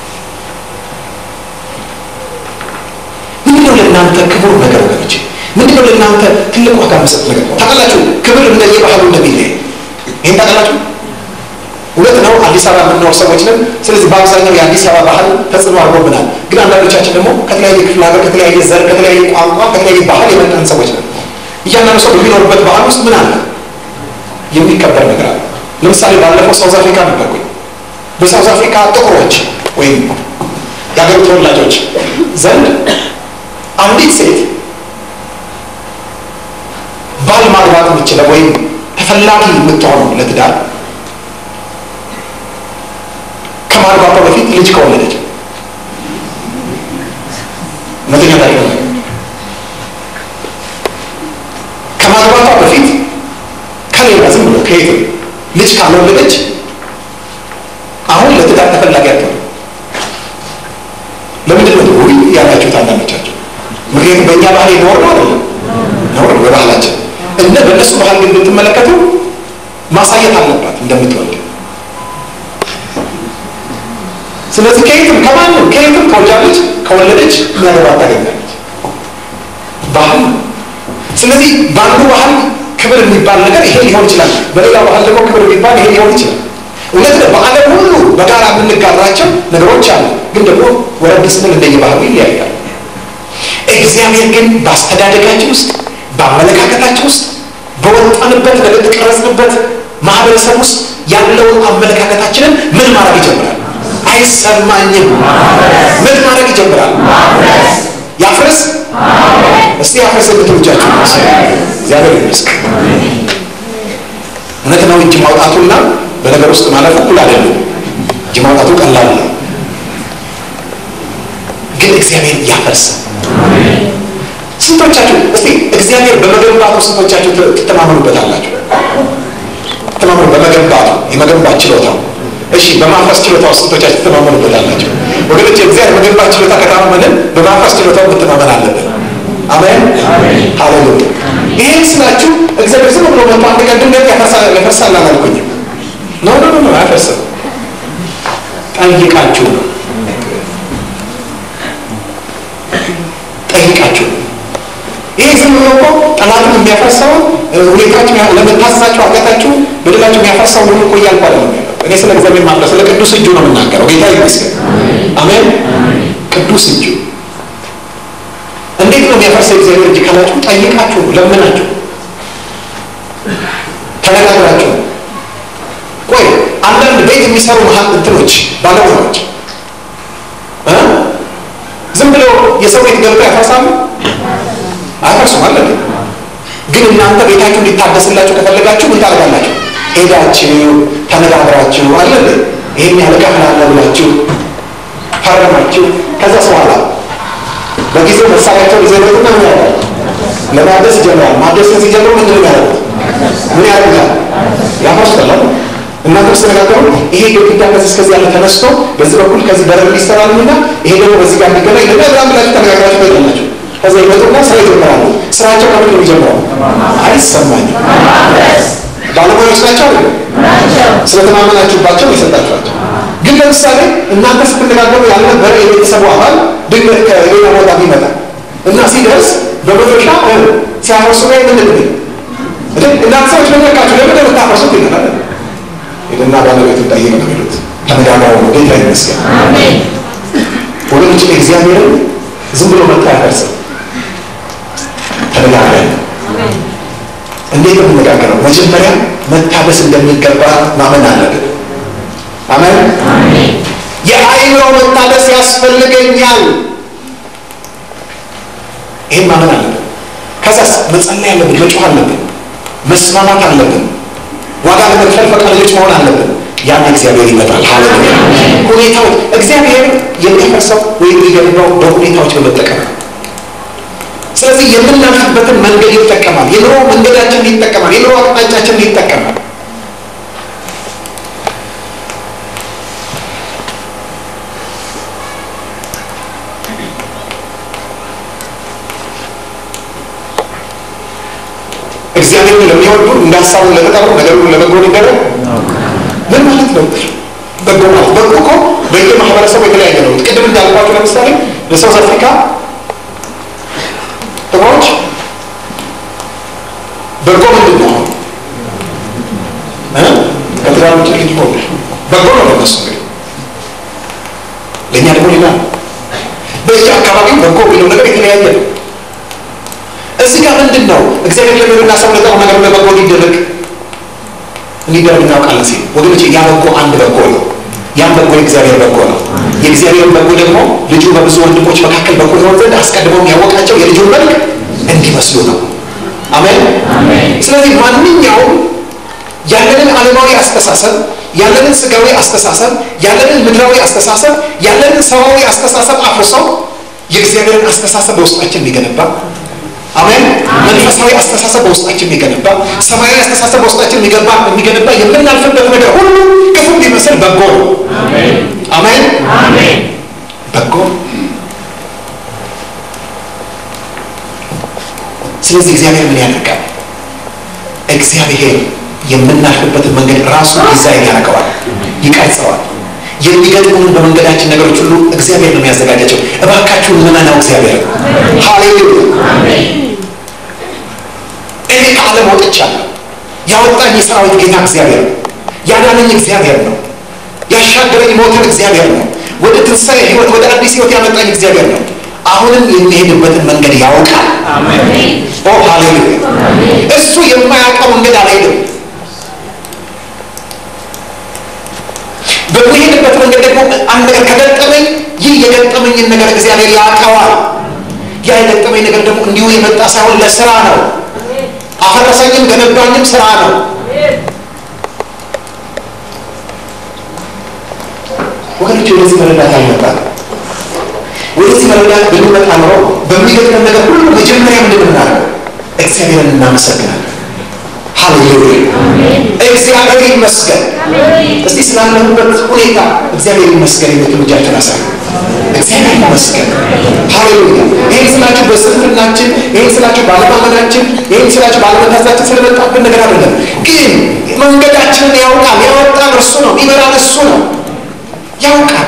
[SPEAKER 1] ምንድነው ለእናንተ ክቡር ነገር ወገኖች? ምንድነው ለእናንተ ትልቅ ዋጋ መሰጥ ነገር? ታውቃላችሁ ክብር እንደየባህሉ እንደሚለያይ ይህን ታውቃላችሁ። እውነት ነው። አዲስ አበባ የምንኖር ሰዎች ነን። ስለዚህ በአብዛኛው የአዲስ አበባ ባህል ተጽዕኖ አድርጎብናል። ግን አንዳንዶቻችን ደግሞ ከተለያየ ክፍለ ሀገር፣ ከተለያየ ዘር፣ ከተለያየ ቋንቋ፣ ከተለያየ ባህል የመጣን ሰዎች ነን። እያንዳንዱ ሰው በሚኖርበት ባህል ውስጥ ምን አለ? የሚከበር ነገር አለ። ለምሳሌ ባለፈው ሳውዝ አፍሪካ ነበርኩኝ። በሳውዝ አፍሪካ ጥቁሮች ወይም የሀገሩ ተወላጆች ዘንድ አንዲት ሴት ባል ማግባት የምችለው ወይም ተፈላጊ የምትሆነው ለትዳር ከማግባቷ በፊት ልጅ ከወለደች እውነተኛ ታሪክ ነው። ከማግባቷ በፊት ከሌላ ዝም ብሎ ከየት ልጅ ካልወለደች አሁን ለትዳር ተፈላጊ አትሆንም። ለምንድን ነው ውይ ያላችሁት አንዳንዶቻቸው? ምክንያቱም በእኛ ባህል የኖር ነው አይደለም ኖር በባህላችን እና በእነሱ ባህል ግን ብትመለከቱ ማሳየት አለባት እንደምትወልድ። ስለዚህ ከየትም ከማንም ከየትም ተወልዳለች፣ ከወለደች የሚያገባት ታገኛለች። ባህል ነው። ስለዚህ በአንዱ ባህል ክብር የሚባል ነገር ይሄ ሊሆን ይችላል፣ በሌላ ባህል ደግሞ ክብር የሚባል ይሄ ሊሆን ይችላል። እውነት ነው። በዓለም ሁሉ በጋራ የምንጋራቸው ነገሮች አሉ፣ ግን ደግሞ ወረድ ስንል እንደየባህሉ ይለያያል። እግዚአብሔር ግን በአስተዳደጋችን ውስጥ በአመለካከታችን ውስጥ በወጣንበት በተቀረጽንበት ማህበረሰብ ውስጥ ያለውን አመለካከታችንን ምን ማድረግ ይጀምራል? አይሰማኝም። ምን ማድረግ ይጀምራል? ያፍርስ። እስቲ ያፍርስ የምትሉጃችሁ እግዚአብሔር ይመስገን። እውነት ነው። እጅ ማውጣቱና በነገር ውስጥ ማለፉ እኩል አይደለም። እጅ ማውጣቱ ቀላል ነው፣ ግን እግዚአብሔር ያፈርስ። ስንቶቻችሁ እስቲ እግዚአብሔር በመገንባቱ ስንቶቻችሁ ትተማመኑበታላችሁ? ተማመኑ በመገንባቱ የመገንባት ችሎታው። እሺ በማፍረስ ችሎታው ስንቶቻችሁ ትተማመኑበታላችሁ? ወገኖች የእግዚአብሔር መገንባት ችሎታ ከታመንን በማፍረስ ችሎታው መተማመን አለብን። አሜን ሃሌሉያ። ይህን ስላችሁ እግዚአብሔር ዝም ብሎ መጥቶ አንድ ቀን ድንገት ያፈርሳል አላልኩኝም። ኖ ኖ ኖ አያፈርስም። ጠይቃችሁ ነው ጠይቃችሁ ነው ይህ ዝም ብሎ እኮ ጠላትን የሚያፈርሰው ሁኔታችሁ ለመታሰሳችሁ ኃጢአታችሁ በደላችሁ የሚያፈርሰው ሁሉ እኮ እያልኩ አይደለም ያለው። እኔ ስለ እግዚአብሔር ማፍረስ ስለ ቅዱስ እጁ ነው የምናገረው። ጌታ ይመስገን። አሜን። ቅዱስ እጁ እንዴት ነው የሚያፈርሰው እግዚአብሔር እጅ ካላችሁ ጠይቃችሁ፣ ለምናችሁ፣ ተነጋግራችሁ። ቆይ አንዳንድ ቤት የሚሰሩ መሀል እንትኖች ባለሙያዎች ዝም ብለው የሰው ቤት ገብተው ያፈርሳሉ? አያፈርሱም አለ። ግን እናንተ ቤታችሁ እንዲታደስላችሁ ከፈለጋችሁ ምን ታደርጋላችሁ? ሄዳችሁ ተነጋግራችሁ አለ ይሄን ያህል እከፍላለሁ ብላችሁ ፈረማችሁ። ከዛ በኋላ በጊዜው መሳሪያቸውን ይዘበትና ምን ያደርጋል? ለማደስ ይጀምራል። ማደስን ሲጀምሩ ምንድን ነው ያደርጉት? ምን ያደርጋል? ያፈርሱታል። እናንተ ስትነጋገሩ ይሄ ግድግዳ ከዚህ እስከዚህ ያለ ተነስቶ በዚህ በኩል ከዚህ በረብ ይሰራልና ይሄ ደግሞ በዚህ ጋር እንዲገናኝ ለና ብላ ብላችሁ ተነጋግራችሁ ትሄዳላችሁ። ከዛ ይመጡና ስራ ይጀምራሉ። ስራቸው ከምን ነው የሚጀምረው? አይሰማኝም። ባለሙያዎች ናቸው አይደል? ስለተማመናችሁባቸው የሰጣችኋቸው። ግን ለምሳሌ እናንተ ስትነጋገሩ ያልነበረ የቤተሰቡ አባል ድንገት ከሌላ ቦታ ቢመጣ እና ሲደርስ በመዶሻ ሲያፈርሱ ላይ ምንድን ነው እናንተ ሰዎች መለካችሁ ለምን የምታፈርሱት ይላል ሄደና ባለቤቱ ጠይቅ ነው የሚሉት። ተነጋግረው ነው ጌታ ይመስገን። ወገኖች እግዚአብሔርን ዝም ብሎ መጥቶ አያፈርስም። ተነጋግረን እንዴት ነው የምነጋገረው? መጀመሪያ መታደስ እንደሚገባ ማመን አለብን። አሜን። የአእምሮ መታደስ ያስፈልገኛል። ይህን ማመን አለብን። ከዛስ መጸለይ አለብን፣ መጮህ አለብን፣ መስማማት አለብን፣ ዋጋ ለመክፈል ፈቃደኞች መሆን አለብን። ያን እግዚአብሔር ይመጣል። ሃሌሉያ። ሁኔታዎች እግዚአብሔር የሚፈርሰው ወይም የሚገንባው በሁኔታዎች በመጠቀም ነው። ስለዚህ የምናልፍበትን መንገድ ይጠቀማል። የኑሮ መንገዳችንን ይጠቀማል። የኑሮ አቅጣጫችንን ይጠቀማል። እግዚአብሔርን ለሚወዱ እንዳሳቡ ለተጠሩ ነገሩን ለበጎ ሊደረግ ምን ማለት ነው? በጎ ማለት በጎ እኮ በየማህበረሰቡ የተለያየ ነው። ቅድም እንዳልኳቸው ለምሳሌ በሳውዝ አፍሪካ ጥቁሮች በጎ ምንድን ነው? ከትዳር ውጭ ልጅ ሆነ በጎ ነው ለነሱ እንግዲህ፣ ለእኛ ደግሞ ሌላ ነው። በየአካባቢው በጎ የሚለው ነገር የተለያየ ነው። እዚህ ጋር ምንድን ነው እግዚአብሔር ለሚሉና ሰው ለጠሩ ነገር ለበጎ ሊደረግ እንዲደረግ እናውቃለን ሲል ወገኖች፣ ያ በጎ አንድ በጎ ነው። ያን በጎ የእግዚአብሔር በጎ ነው። የእግዚአብሔር በጎ ደግሞ ልጁ በብዙ ወንድሞች መካከል በጎ ይሆን ዘንድ አስቀድሞ ያወቃቸው የልጁን መልክ እንዲመስሉ ነው። አሜን። ስለዚህ ማንኛውም ያለንን ዓለማዊ አስተሳሰብ፣ ያለንን ስጋዊ አስተሳሰብ፣ ያለንን ምድራዊ አስተሳሰብ፣ ያለንን ሰዋዊ አስተሳሰብ አፍርሰው የእግዚአብሔርን አስተሳሰብ በውስጣችን የሚገነባ አሜን። መንፈሳዊ አስተሳሰብ በውስጣችን የሚገነባ ሰማያዊ አስተሳሰብ በውስጣችን የሚገባ የሚገነባ የምናልፍበት ነገር ሁሉ ክፉ ቢመስል በጎ ነው። አሜን። በጎ ስለዚህ እግዚአብሔር ምን ያደርጋል? እግዚአብሔር የምናልፍበትን መንገድ ራሱ ዲዛይን ያደርገዋል፣ ይቀርጸዋል። የሚገጥሙን በመንገዳችን ነገሮች ሁሉ እግዚአብሔር ነው የሚያዘጋጃቸው። እባካችሁን ምመናው እግዚአብሔር ነው። ሃሌሉያ። እኔ ከዓለም ወጥቻለሁ። ያወጣኝ የሰራዊት ጌታ እግዚአብሔር ነው። ያዳነኝ እግዚአብሔር ነው። ያሻገረኝ ሞትን እግዚአብሔር ነው። ወደ ትንሣኤ ሕይወት ወደ አዲስ ሕይወት ያመጣኝ እግዚአብሔር ነው። አሁንም የሚሄድበትን መንገድ ያውቃል። ኦ ሃሌሉያ። እሱ የማያውቀው መንገድ አልሄድም። በሚሄድበት መንገድ ደግሞ አንድ ነገር ከገጠመኝ ይህ የገጠመኝን ነገር እግዚአብሔር ያውቀዋል። ያ የገጠመኝ ነገር ደግሞ እንዲሁ የመጣ ሳይሆን ለስራ ነው። አፈረሰኝም ገነባኝም ስራ ነው። ወገኖች ወደዚህ መረዳት አልመጣም። ወደዚህ መረዳት ብንመጣ ኖሮ በሚገጥመን ነገር ሁሉ መጀመሪያ ምንድን እናደርገው? እግዚአብሔርን እናመሰግናለን። ሃሌሉያ እግዚአብሔር ይመስገን። እስቲ ስላለሁበት ሁኔታ እግዚአብሔር ይመስገን የምትሉ እጃችሁን አሳዩ። እግዚአብሔር ይመስገን። ሃሌሉያ ይህን ስላችሁ በስንፍናችን፣ ይህን ስላችሁ ባለማመናችን፣ ይህን ስላችሁ ባለመታዛችን ስለመጣብን ነገር አይደለም። ግን መንገዳችንን ያውቃል። ያወጣን እርሱ ነው። የሚመራን እሱ ነው። ያውቃል።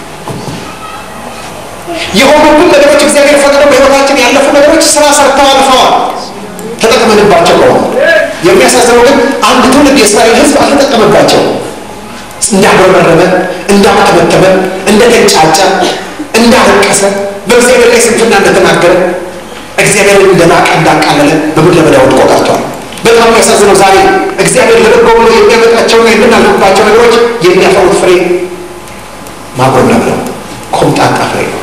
[SPEAKER 1] የሆኑብን ነገሮች እግዚአብሔር ፈቅዶ በሕይወታችን ያለፉ ነገሮች ስራ ሰርተው አልፈዋል። ተጠቅመንባቸው ከሆነ የሚያሳዝነው ግን አንድ ትውልድ የእስራኤል ሕዝብ አልተጠቀመባቸው። እንዳጉረመረመ፣ እንዳተመተመ፣ እንደተንጫጫ፣ እንዳለቀሰ፣ በእግዚአብሔር ላይ ስንፍና እንደተናገረ፣ እግዚአብሔርን እንደናቀ እንዳቃለለ በምድረ በዳ ወድቆ ቀርቷል። በጣም የሚያሳዝነው ዛሬ እግዚአብሔር ለበጎ ብሎ የሚያመጣቸውና የምናልፍባቸው ነገሮች የሚያፈሩት ፍሬ ማጉረምረም ነው፣ ኮምጣጣ ፍሬ ነው።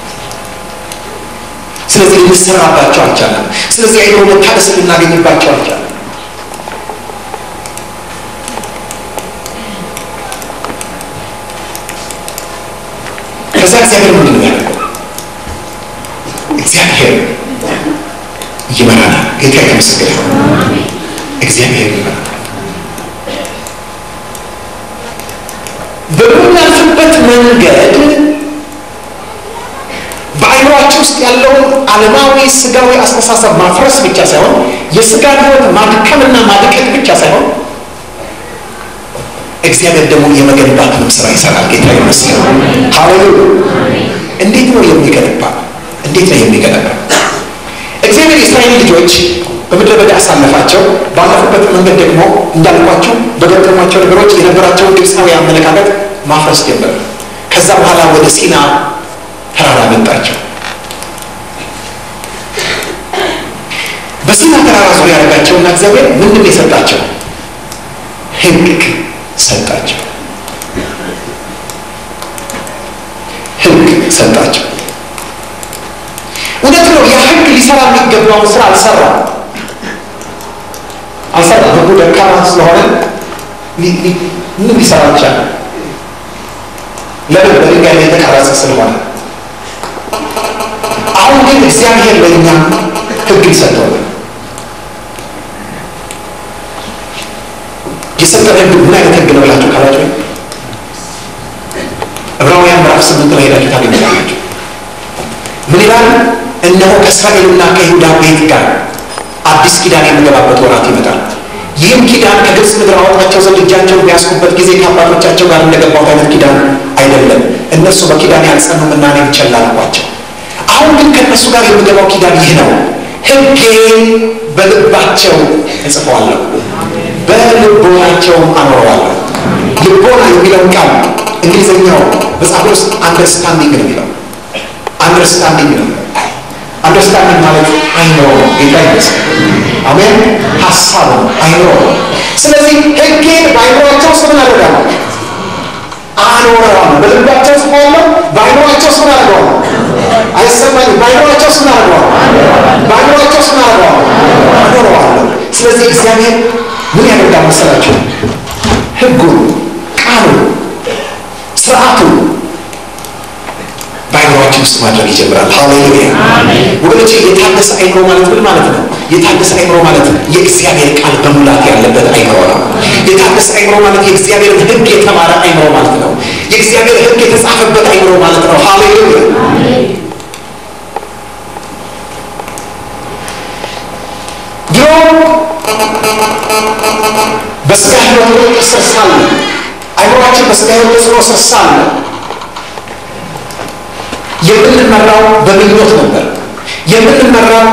[SPEAKER 1] ስለዚህ ልንሰራባቸው አልቻለም። ስለዚህ አይምሮ መታደስ ልናገኝባቸው አልቻለም። ከዛ እግዚአብሔር ምንድን ነው ያደርገው? እግዚአብሔር ይመራናል። ጌታ የተመሰገነ ይሁን። እግዚአብሔር ይመራናል። በምናልፍበት መንገድ በአይምሯችን ውስጥ ያለውን ዓለማዊ ስጋዊ አስተሳሰብ ማፍረስ ብቻ ሳይሆን የስጋን ሕይወት ማድከምና ማድቀቅ ብቻ ሳይሆን እግዚአብሔር ደግሞ የመገንባትንም ስራ ይሰራል። ጌታ ይመስገን። ሃሌሉያ። እንዴት ነው የሚገነባ? እንዴት ነው የሚገነባ? እግዚአብሔር የእስራኤል ልጆች በምድረ በዳ አሳለፋቸው። ባለፉበት መንገድ ደግሞ እንዳልኳቸው በገጠሟቸው ነገሮች የነበራቸውን ግብፃዊ አመለካከት ማፍረስ ጀመረ። ከዛ በኋላ ወደ ሲና ተራራ መጣቸው። በሲና ተራራ ዙሪያ ያደረጋቸውና እግዚአብሔር ምንድን የሰጣቸው? ሕግ ሰጣቸው። ሕግ ሰጣቸው። እውነት ነው። ያ ሕግ ሊሰራ የሚገባውን ስራ አልሰራም አልሰራም። ሕጉ ደካማ ስለሆነ ምን ሊሰራ አልቻለም። ለምን? በድንጋይ ላይ የተቀረጸ ስለሆነ። አሁን ግን እግዚአብሔር ለእኛ ሕግ ይሰጠዋል። የሰጠን ሕግ ምን አይነት ሕግ ነው ብላችሁ ካላችሁ ዕብራውያን ምዕራፍ ስምንት ላይ ሄዳችሁ ታገኛላችሁ። ምን ይላል? እነሆ ከእስራኤልና ከይሁዳ ቤት ጋር አዲስ ኪዳን የምገባበት ወራት ይመጣል። ይህም ኪዳን ከግብፅ ምድር አወጣቸው ዘንድ እጃቸውን ቢያስኩበት ጊዜ ከአባቶቻቸው ጋር እንደገባሁት አይነት ኪዳን አይደለም። እነሱ በኪዳን ያልጸኑምና እኔም ቸል አልኳቸው። አሁን ግን ከእነሱ ጋር የምገባው ኪዳን ይህ ነው፣ ሕጌን በልባቸው እጽፈዋለሁ፣ በልቦናቸውም አኖረዋለሁ። ልቦና የሚለውን ቃል እንግሊዝኛው መጽሐፍ ውስጥ አንደርስታንዲንግ ነው የሚለው አንደርስታንዲንግ ነው። አንደርስታንዲንግ ማለት አይምሮ ነው። ጌታ ይመስገን። አሜን። ሀሳብ ነው፣ አይምሮ ነው። ስለዚህ ሕጌን በአይምሯቸው ውስጥ ምን አደርጋለሁ? አኖረዋለሁ። በልባቸው ውስጥ ሆነው በአይምሯቸው ውስጥ ምን አደርገዋለሁ? አይሰማኝም። በአይምሯቸው ውስጥ ምን አደርገዋለሁ? በአይምሯቸው ውስጥ ምን አደርገዋለሁ? አኖረዋለሁ። ስለዚህ እግዚአብሔር ምን ያደርጋል መሰላችሁ? ሕጉን፣ ቃሉን፣ ስርዓቱን በአይምሯችን ውስጥ ማድረግ ይጀምራል። ሃሌሉያ ወገኖች፣ የታደሰ አይምሮ ማለት ምን ማለት ነው? የታደሰ አይምሮ ማለት የእግዚአብሔር ቃል በሙላት ያለበት አይምሮ ነው። የታደሰ አይምሮ ማለት የእግዚአብሔር ሕግ የተማረ አይምሮ ማለት ነው። የእግዚአብሔር ሕግ የተጻፈበት አይምሮ ማለት ነው። ሃሌሉያ ድሮ በስጋ ሕይወት ስር ሳለ አይምሯችን በስጋ ሕይወት ተጽዕኖ ስር ሳለ የምንመራው በምኞት ነበር። የምንመራው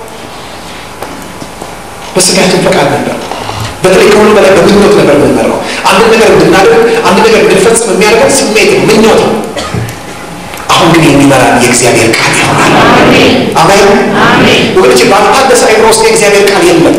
[SPEAKER 1] በስጋችን ፈቃድ ነበር። በተለይ ከሁሉ በላይ በምኞት ነበር የምንመራው። አንድ ነገር እንድናደርግ፣ አንድ ነገር እንድንፈጽም የሚያደርገን ስሜት ነው፣ ምኞት ነው። አሁን ግን የሚመራን የእግዚአብሔር ቃል ይሆናል። አሜን ወገኖች፣ ባልታደሰ አይምሮ ውስጥ የእግዚአብሔር ቃል የለም።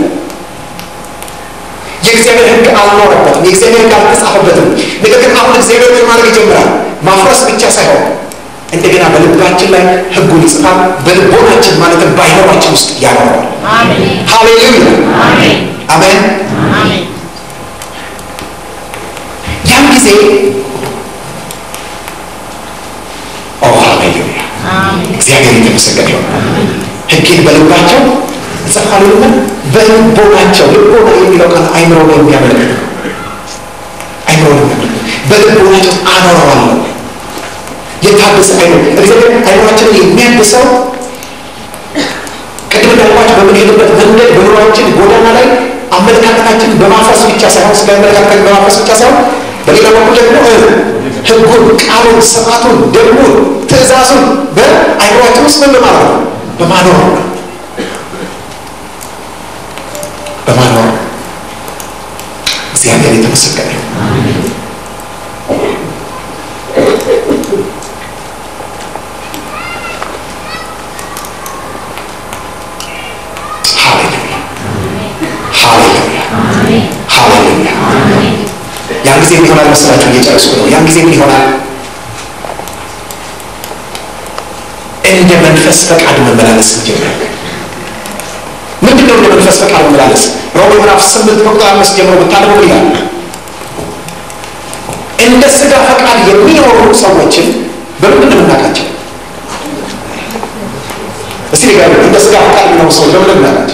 [SPEAKER 1] የእግዚአብሔር ሕግ አልኖረበትም። የእግዚአብሔር ሕግ አልተጻፈበትም። ነገር ግን አሁን እግዚአብሔር ምን ማድረግ ይጀምራል? ማፍረስ ብቻ ሳይሆን እንደገና በልባችን ላይ ሕጉን ይጽፋል። በልቦናችን ማለትም በአይምሯችን ውስጥ ያኖረዋል። ሃሌሉያ አሜን። ያን ጊዜ ኦ ሃሌሉያ እግዚአብሔር የተመሰገነ ይሆን። ሕጌን በልባቸው እጽፋለሁና በልቦናቸው ልቦና የሚለው ቃል አይምሮ ነው የሚያመለክት አይምሮ ነው የሚያመለክት በልቦናቸው አኖረዋለሁ የታደሰ አይምሮ እግዚአብሔር አይምሯችንን የሚያድሰው ቅድም እንዳልኳቸው በምንሄድበት መንገድ በኑሯችን ጎዳና ላይ አመለካከታችንን በማፍረስ ብቻ ሳይሆን ስለ አመለካከታችን በማፍረስ ብቻ ሳይሆን በሌላ በኩል ደግሞ ሕጉን፣ ቃሉን፣ ስርዓቱን፣ ደንቡን፣ ትእዛዙን በአይምሯችን ውስጥ ምን በማድረግ ነው? በማኖር ነው። በማኖር እግዚአብሔር የተመሰገነ ነው። ሃሌሉያ ያን ጊዜ ምን ይሆናል መሰላችሁ? እየጨረስኩ ነው። ያን ጊዜ ምን ይሆናል? እንደ መንፈስ ፈቃድ መመላለስ እንጀምራለን። ምንድን ነው እንደ መንፈስ ፈቃድ መመላለስ? ሮሜ ምዕራፍ ስምንት ከቁጥር አምስት ጀምሮ ብታደርጉ ይላል እንደ ስጋ ፈቃድ የሚኖሩ ሰዎችን በምንድን ነው የምናውቃቸው? እስቲ ንገሩ። እንደ ስጋ ፈቃድ የሚኖሩ ሰዎች በምንድን ነው የምናውቃቸው?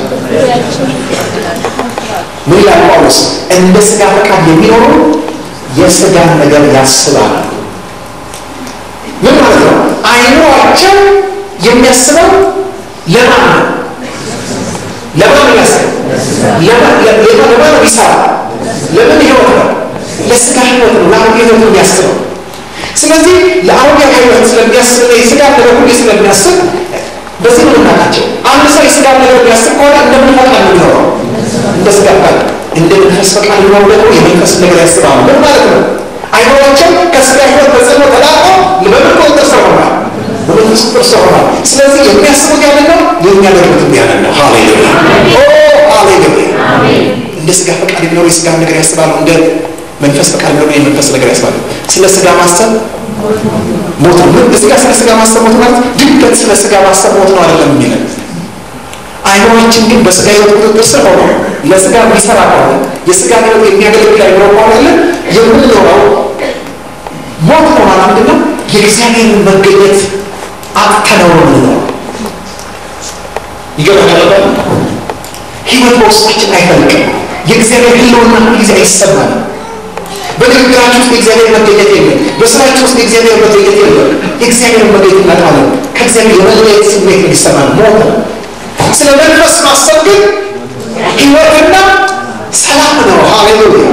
[SPEAKER 1] ምን ይላል ጳውሎስ? እንደ ስጋ ፈቃድ የሚኖሩ የስጋን ነገር ያስባሉ። ምን ማለት ነው? አይምሯቸው የሚያስበው ለማን ነው? ለማን ነው የሚያስበው? ለማን ነው ይሰራ? ለምን ህይወት ነው? ለስጋ ህይወት ነው። ለአሮጌ ህይወት ነው የሚያስበው። ስለዚህ ለአሮጌ ህይወት ስለሚያስብ የስጋ ነገር ሁሉ ስለሚያስብ በዚህ ነው የምናውቃቸው። አንድ ሰው የስጋ ነገር የሚያስብ ከሆነ እንደምን ፈቃድ ነው የሚኖረው? እንደ ስጋ ፈቃድ። እንደ መንፈስ ፈቃድ የሚኖሩ ደግሞ የመንፈስ ነገር ያስባሉ። ምን ማለት ነው? አይምሯቸው ከስጋ ህይወት ተጽዕኖ ተላቆ በምን ቁጥጥር ስር ሆኗል? በመንፈስ መንፈስ ቁጥር ስር ሆኗል። ስለዚህ የሚያስቡት ያንን ነው፣ የሚያደርጉትም ያንን ነው። ሃሌሉያ ኦ ሃሌሉያ። እንደ ስጋ ፈቃድ የሚኖሩ የስጋ ነገር ያስባሉ፣ እንደ መንፈስ ፈቃድ የሚኖሩ የመንፈስ ነገር ያስባሉ። ስለ ስጋ ማሰብ ሞት ነው። እዚህ ጋር ስለ ስጋ ማሰብ ሞት ማለት ድንገት ስለ ስጋ ማሰብ ሞት ነው አይደለም የሚለን አይምሮችን ግን በስጋ ህይወት ቁጥጥር ስር ሆኖ ለስጋ የሚሰራ ከሆነ የስጋ ህይወት የሚያገለግል አይምሮ ከሆነ የምንኖረው ሞት ነው ማለት ምንድን ነው? የእግዚአብሔርን መገኘት አጥተነው ነው የምንኖረው። ይገባል። ህይወት በውስጣችን አይፈልቅም። የእግዚአብሔር ህልውና ጊዜ አይሰማንም። በንግግራችሁ ውስጥ የእግዚአብሔር መገኘት የለም። በስራችሁ ውስጥ የእግዚአብሔር መገኘት የለም። የእግዚአብሔር መገኘት እናጣለን። ከእግዚአብሔር የመለየት ስሜት እንዲሰማን ሞት ነው። ስለ መንፈስ ማሰብ ግን ህይወትና ሰላም ነው። ሃሌሉያ።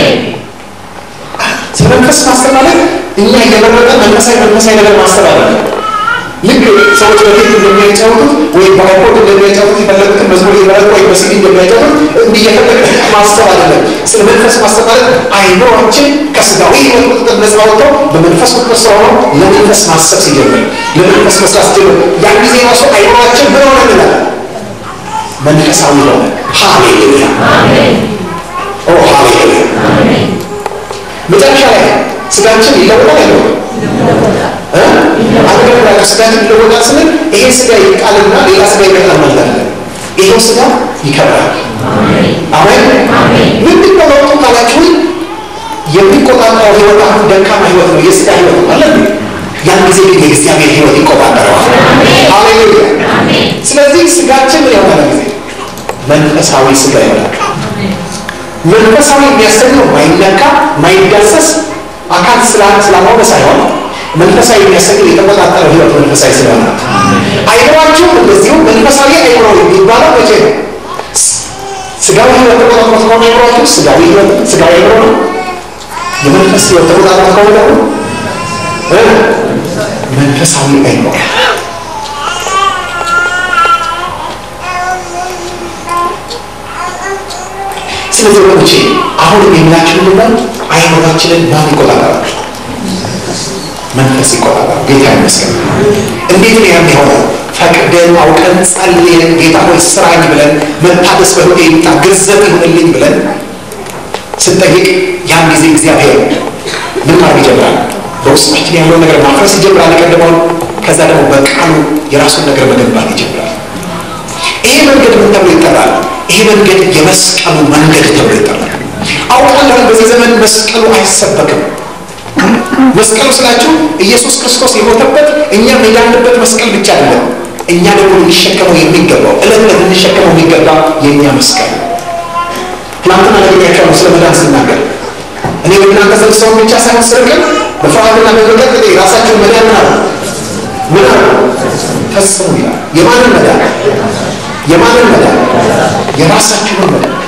[SPEAKER 1] ስለ መንፈስ ማሰብ ማለት እኛ እየመረጠ መንፈሳዊ መንፈሳዊ ነገር ማሰብ አለ። ልክ ሰዎች በፊት እንደሚያጫወቱት ወይም በአይፖድ እንደሚያጫወቱት የፈለጉትን መዝሙር የመረጡ ወይም በሲዲ እንደሚያጫወቱት እንዲህ የፈለገ ማሰብ አይደለም። ስለ መንፈስ ማሰብ ማለት አይምሮችን ከስጋዊ ህይወት ቁጥጥር ነፃ ወጥቶ በመንፈስ ቁጥጥር ስር ሆኖ ለመንፈስ ማሰብ ሲጀምር፣ ለመንፈስ መስራት ሲጀምር ያን ጊዜ ራሱ አይምሮችን ምን ሆነ እንላለን? መንፈሳዊ ሆነ። ሃሌሉያ ኦ ሃሌሉያ። መጨረሻ ላይ ስጋችን ይለወጣል አይለወጥም? አገራችሁ ስጋችን ይለወጣል ስንል ይሄ ስጋ ይቃልና ሌላ ስጋ ይመጣል ማለት አይደለም። ይሄው ስጋ ይከብራል። አሜን። ምንድን ነው ለውጡ ካላችሁ የሚቆጣጠረው ህይወት አሁን ደካማ ህይወት ነው፣ የስጋ ህይወት ነው አለ ያን ጊዜ ግን የእግዚአብሔር ህይወት ይቆጣጠረዋል። ሃሌሉያ። ስለዚህ ስጋችን ምን የሆነ ጊዜ መንፈሳዊ ስጋ ይሆናል። መንፈሳዊ የሚያሰኘው ማይነካ ማይዳሰስ አካል ስላልሆነ ሳይሆን መንፈሳዊ የሚያሰኘው የተቆጣጠረው ህይወት መንፈሳዊ ስለሆነ አይምሯችሁ እንደዚሁ መንፈሳዊ አይምሮ የሚባለው መቼ ነው? ስጋዊ ህይወት ተቆጣጥሮት ከሆነ አይምሯችሁ ስጋዊ ህይወት ስጋዊ አይምሮ ነው። የመንፈስ ህይወት ተቆጣጥሮት ከሆነ ደግሞ መንፈሳዊ አይምሮ ስለዚህ ወገኖቼ አሁን የሚላችሁ ምንድነው? አይምሯችንን ማን ይቆጣጠራል? መንፈስ ይቆጣጠራል። ጌታ ይመስገን። እንዴት ነው ያን የሆነው? ፈቅደን አውቀን ጸልየን ጌታ ሆይ ስራኝ ብለን መታደስ በህይወቴ ይምጣ ግርዘት ይሁንልኝ ብለን ስንጠይቅ ያን ጊዜ እግዚአብሔር ምን ማድረግ ይጀምራል? በውስጣችን ያለውን ነገር ማፍረስ ይጀምራል። ቀድሞውን ከዛ ደግሞ በቃሉ የራሱን ነገር መገንባት ይጀምራል። ይሄ መንገድ ምን ተብሎ ይጠራል? ይሄ መንገድ የመስቀሉ መንገድ ተብሎ ይጠራል። አውቃለሁ በዚህ ዘመን መስቀሉ አይሰበክም። መስቀሉ ስላችሁ ኢየሱስ ክርስቶስ የሞተበት እኛ የዳንበት መስቀል ብቻ አይደለም። እኛ ደግሞ ልንሸከመው የሚገባው እለት ዕለት ልንሸከመው የሚገባ የእኛ መስቀል ትናንትና ነግሬያቸዋለሁ ስለ መዳን ስናገር እኔ በእናንተ ዘንድ ሰውን ብቻ ሳይሆን ስርቅን በፍርሃትና በመንቀጥ ራሳቸውን መዳን ምን አሉ ምን አሉ ፈጽሙ ይላል። የማንን መዳን የማንን መዳን የራሳችሁን መዳን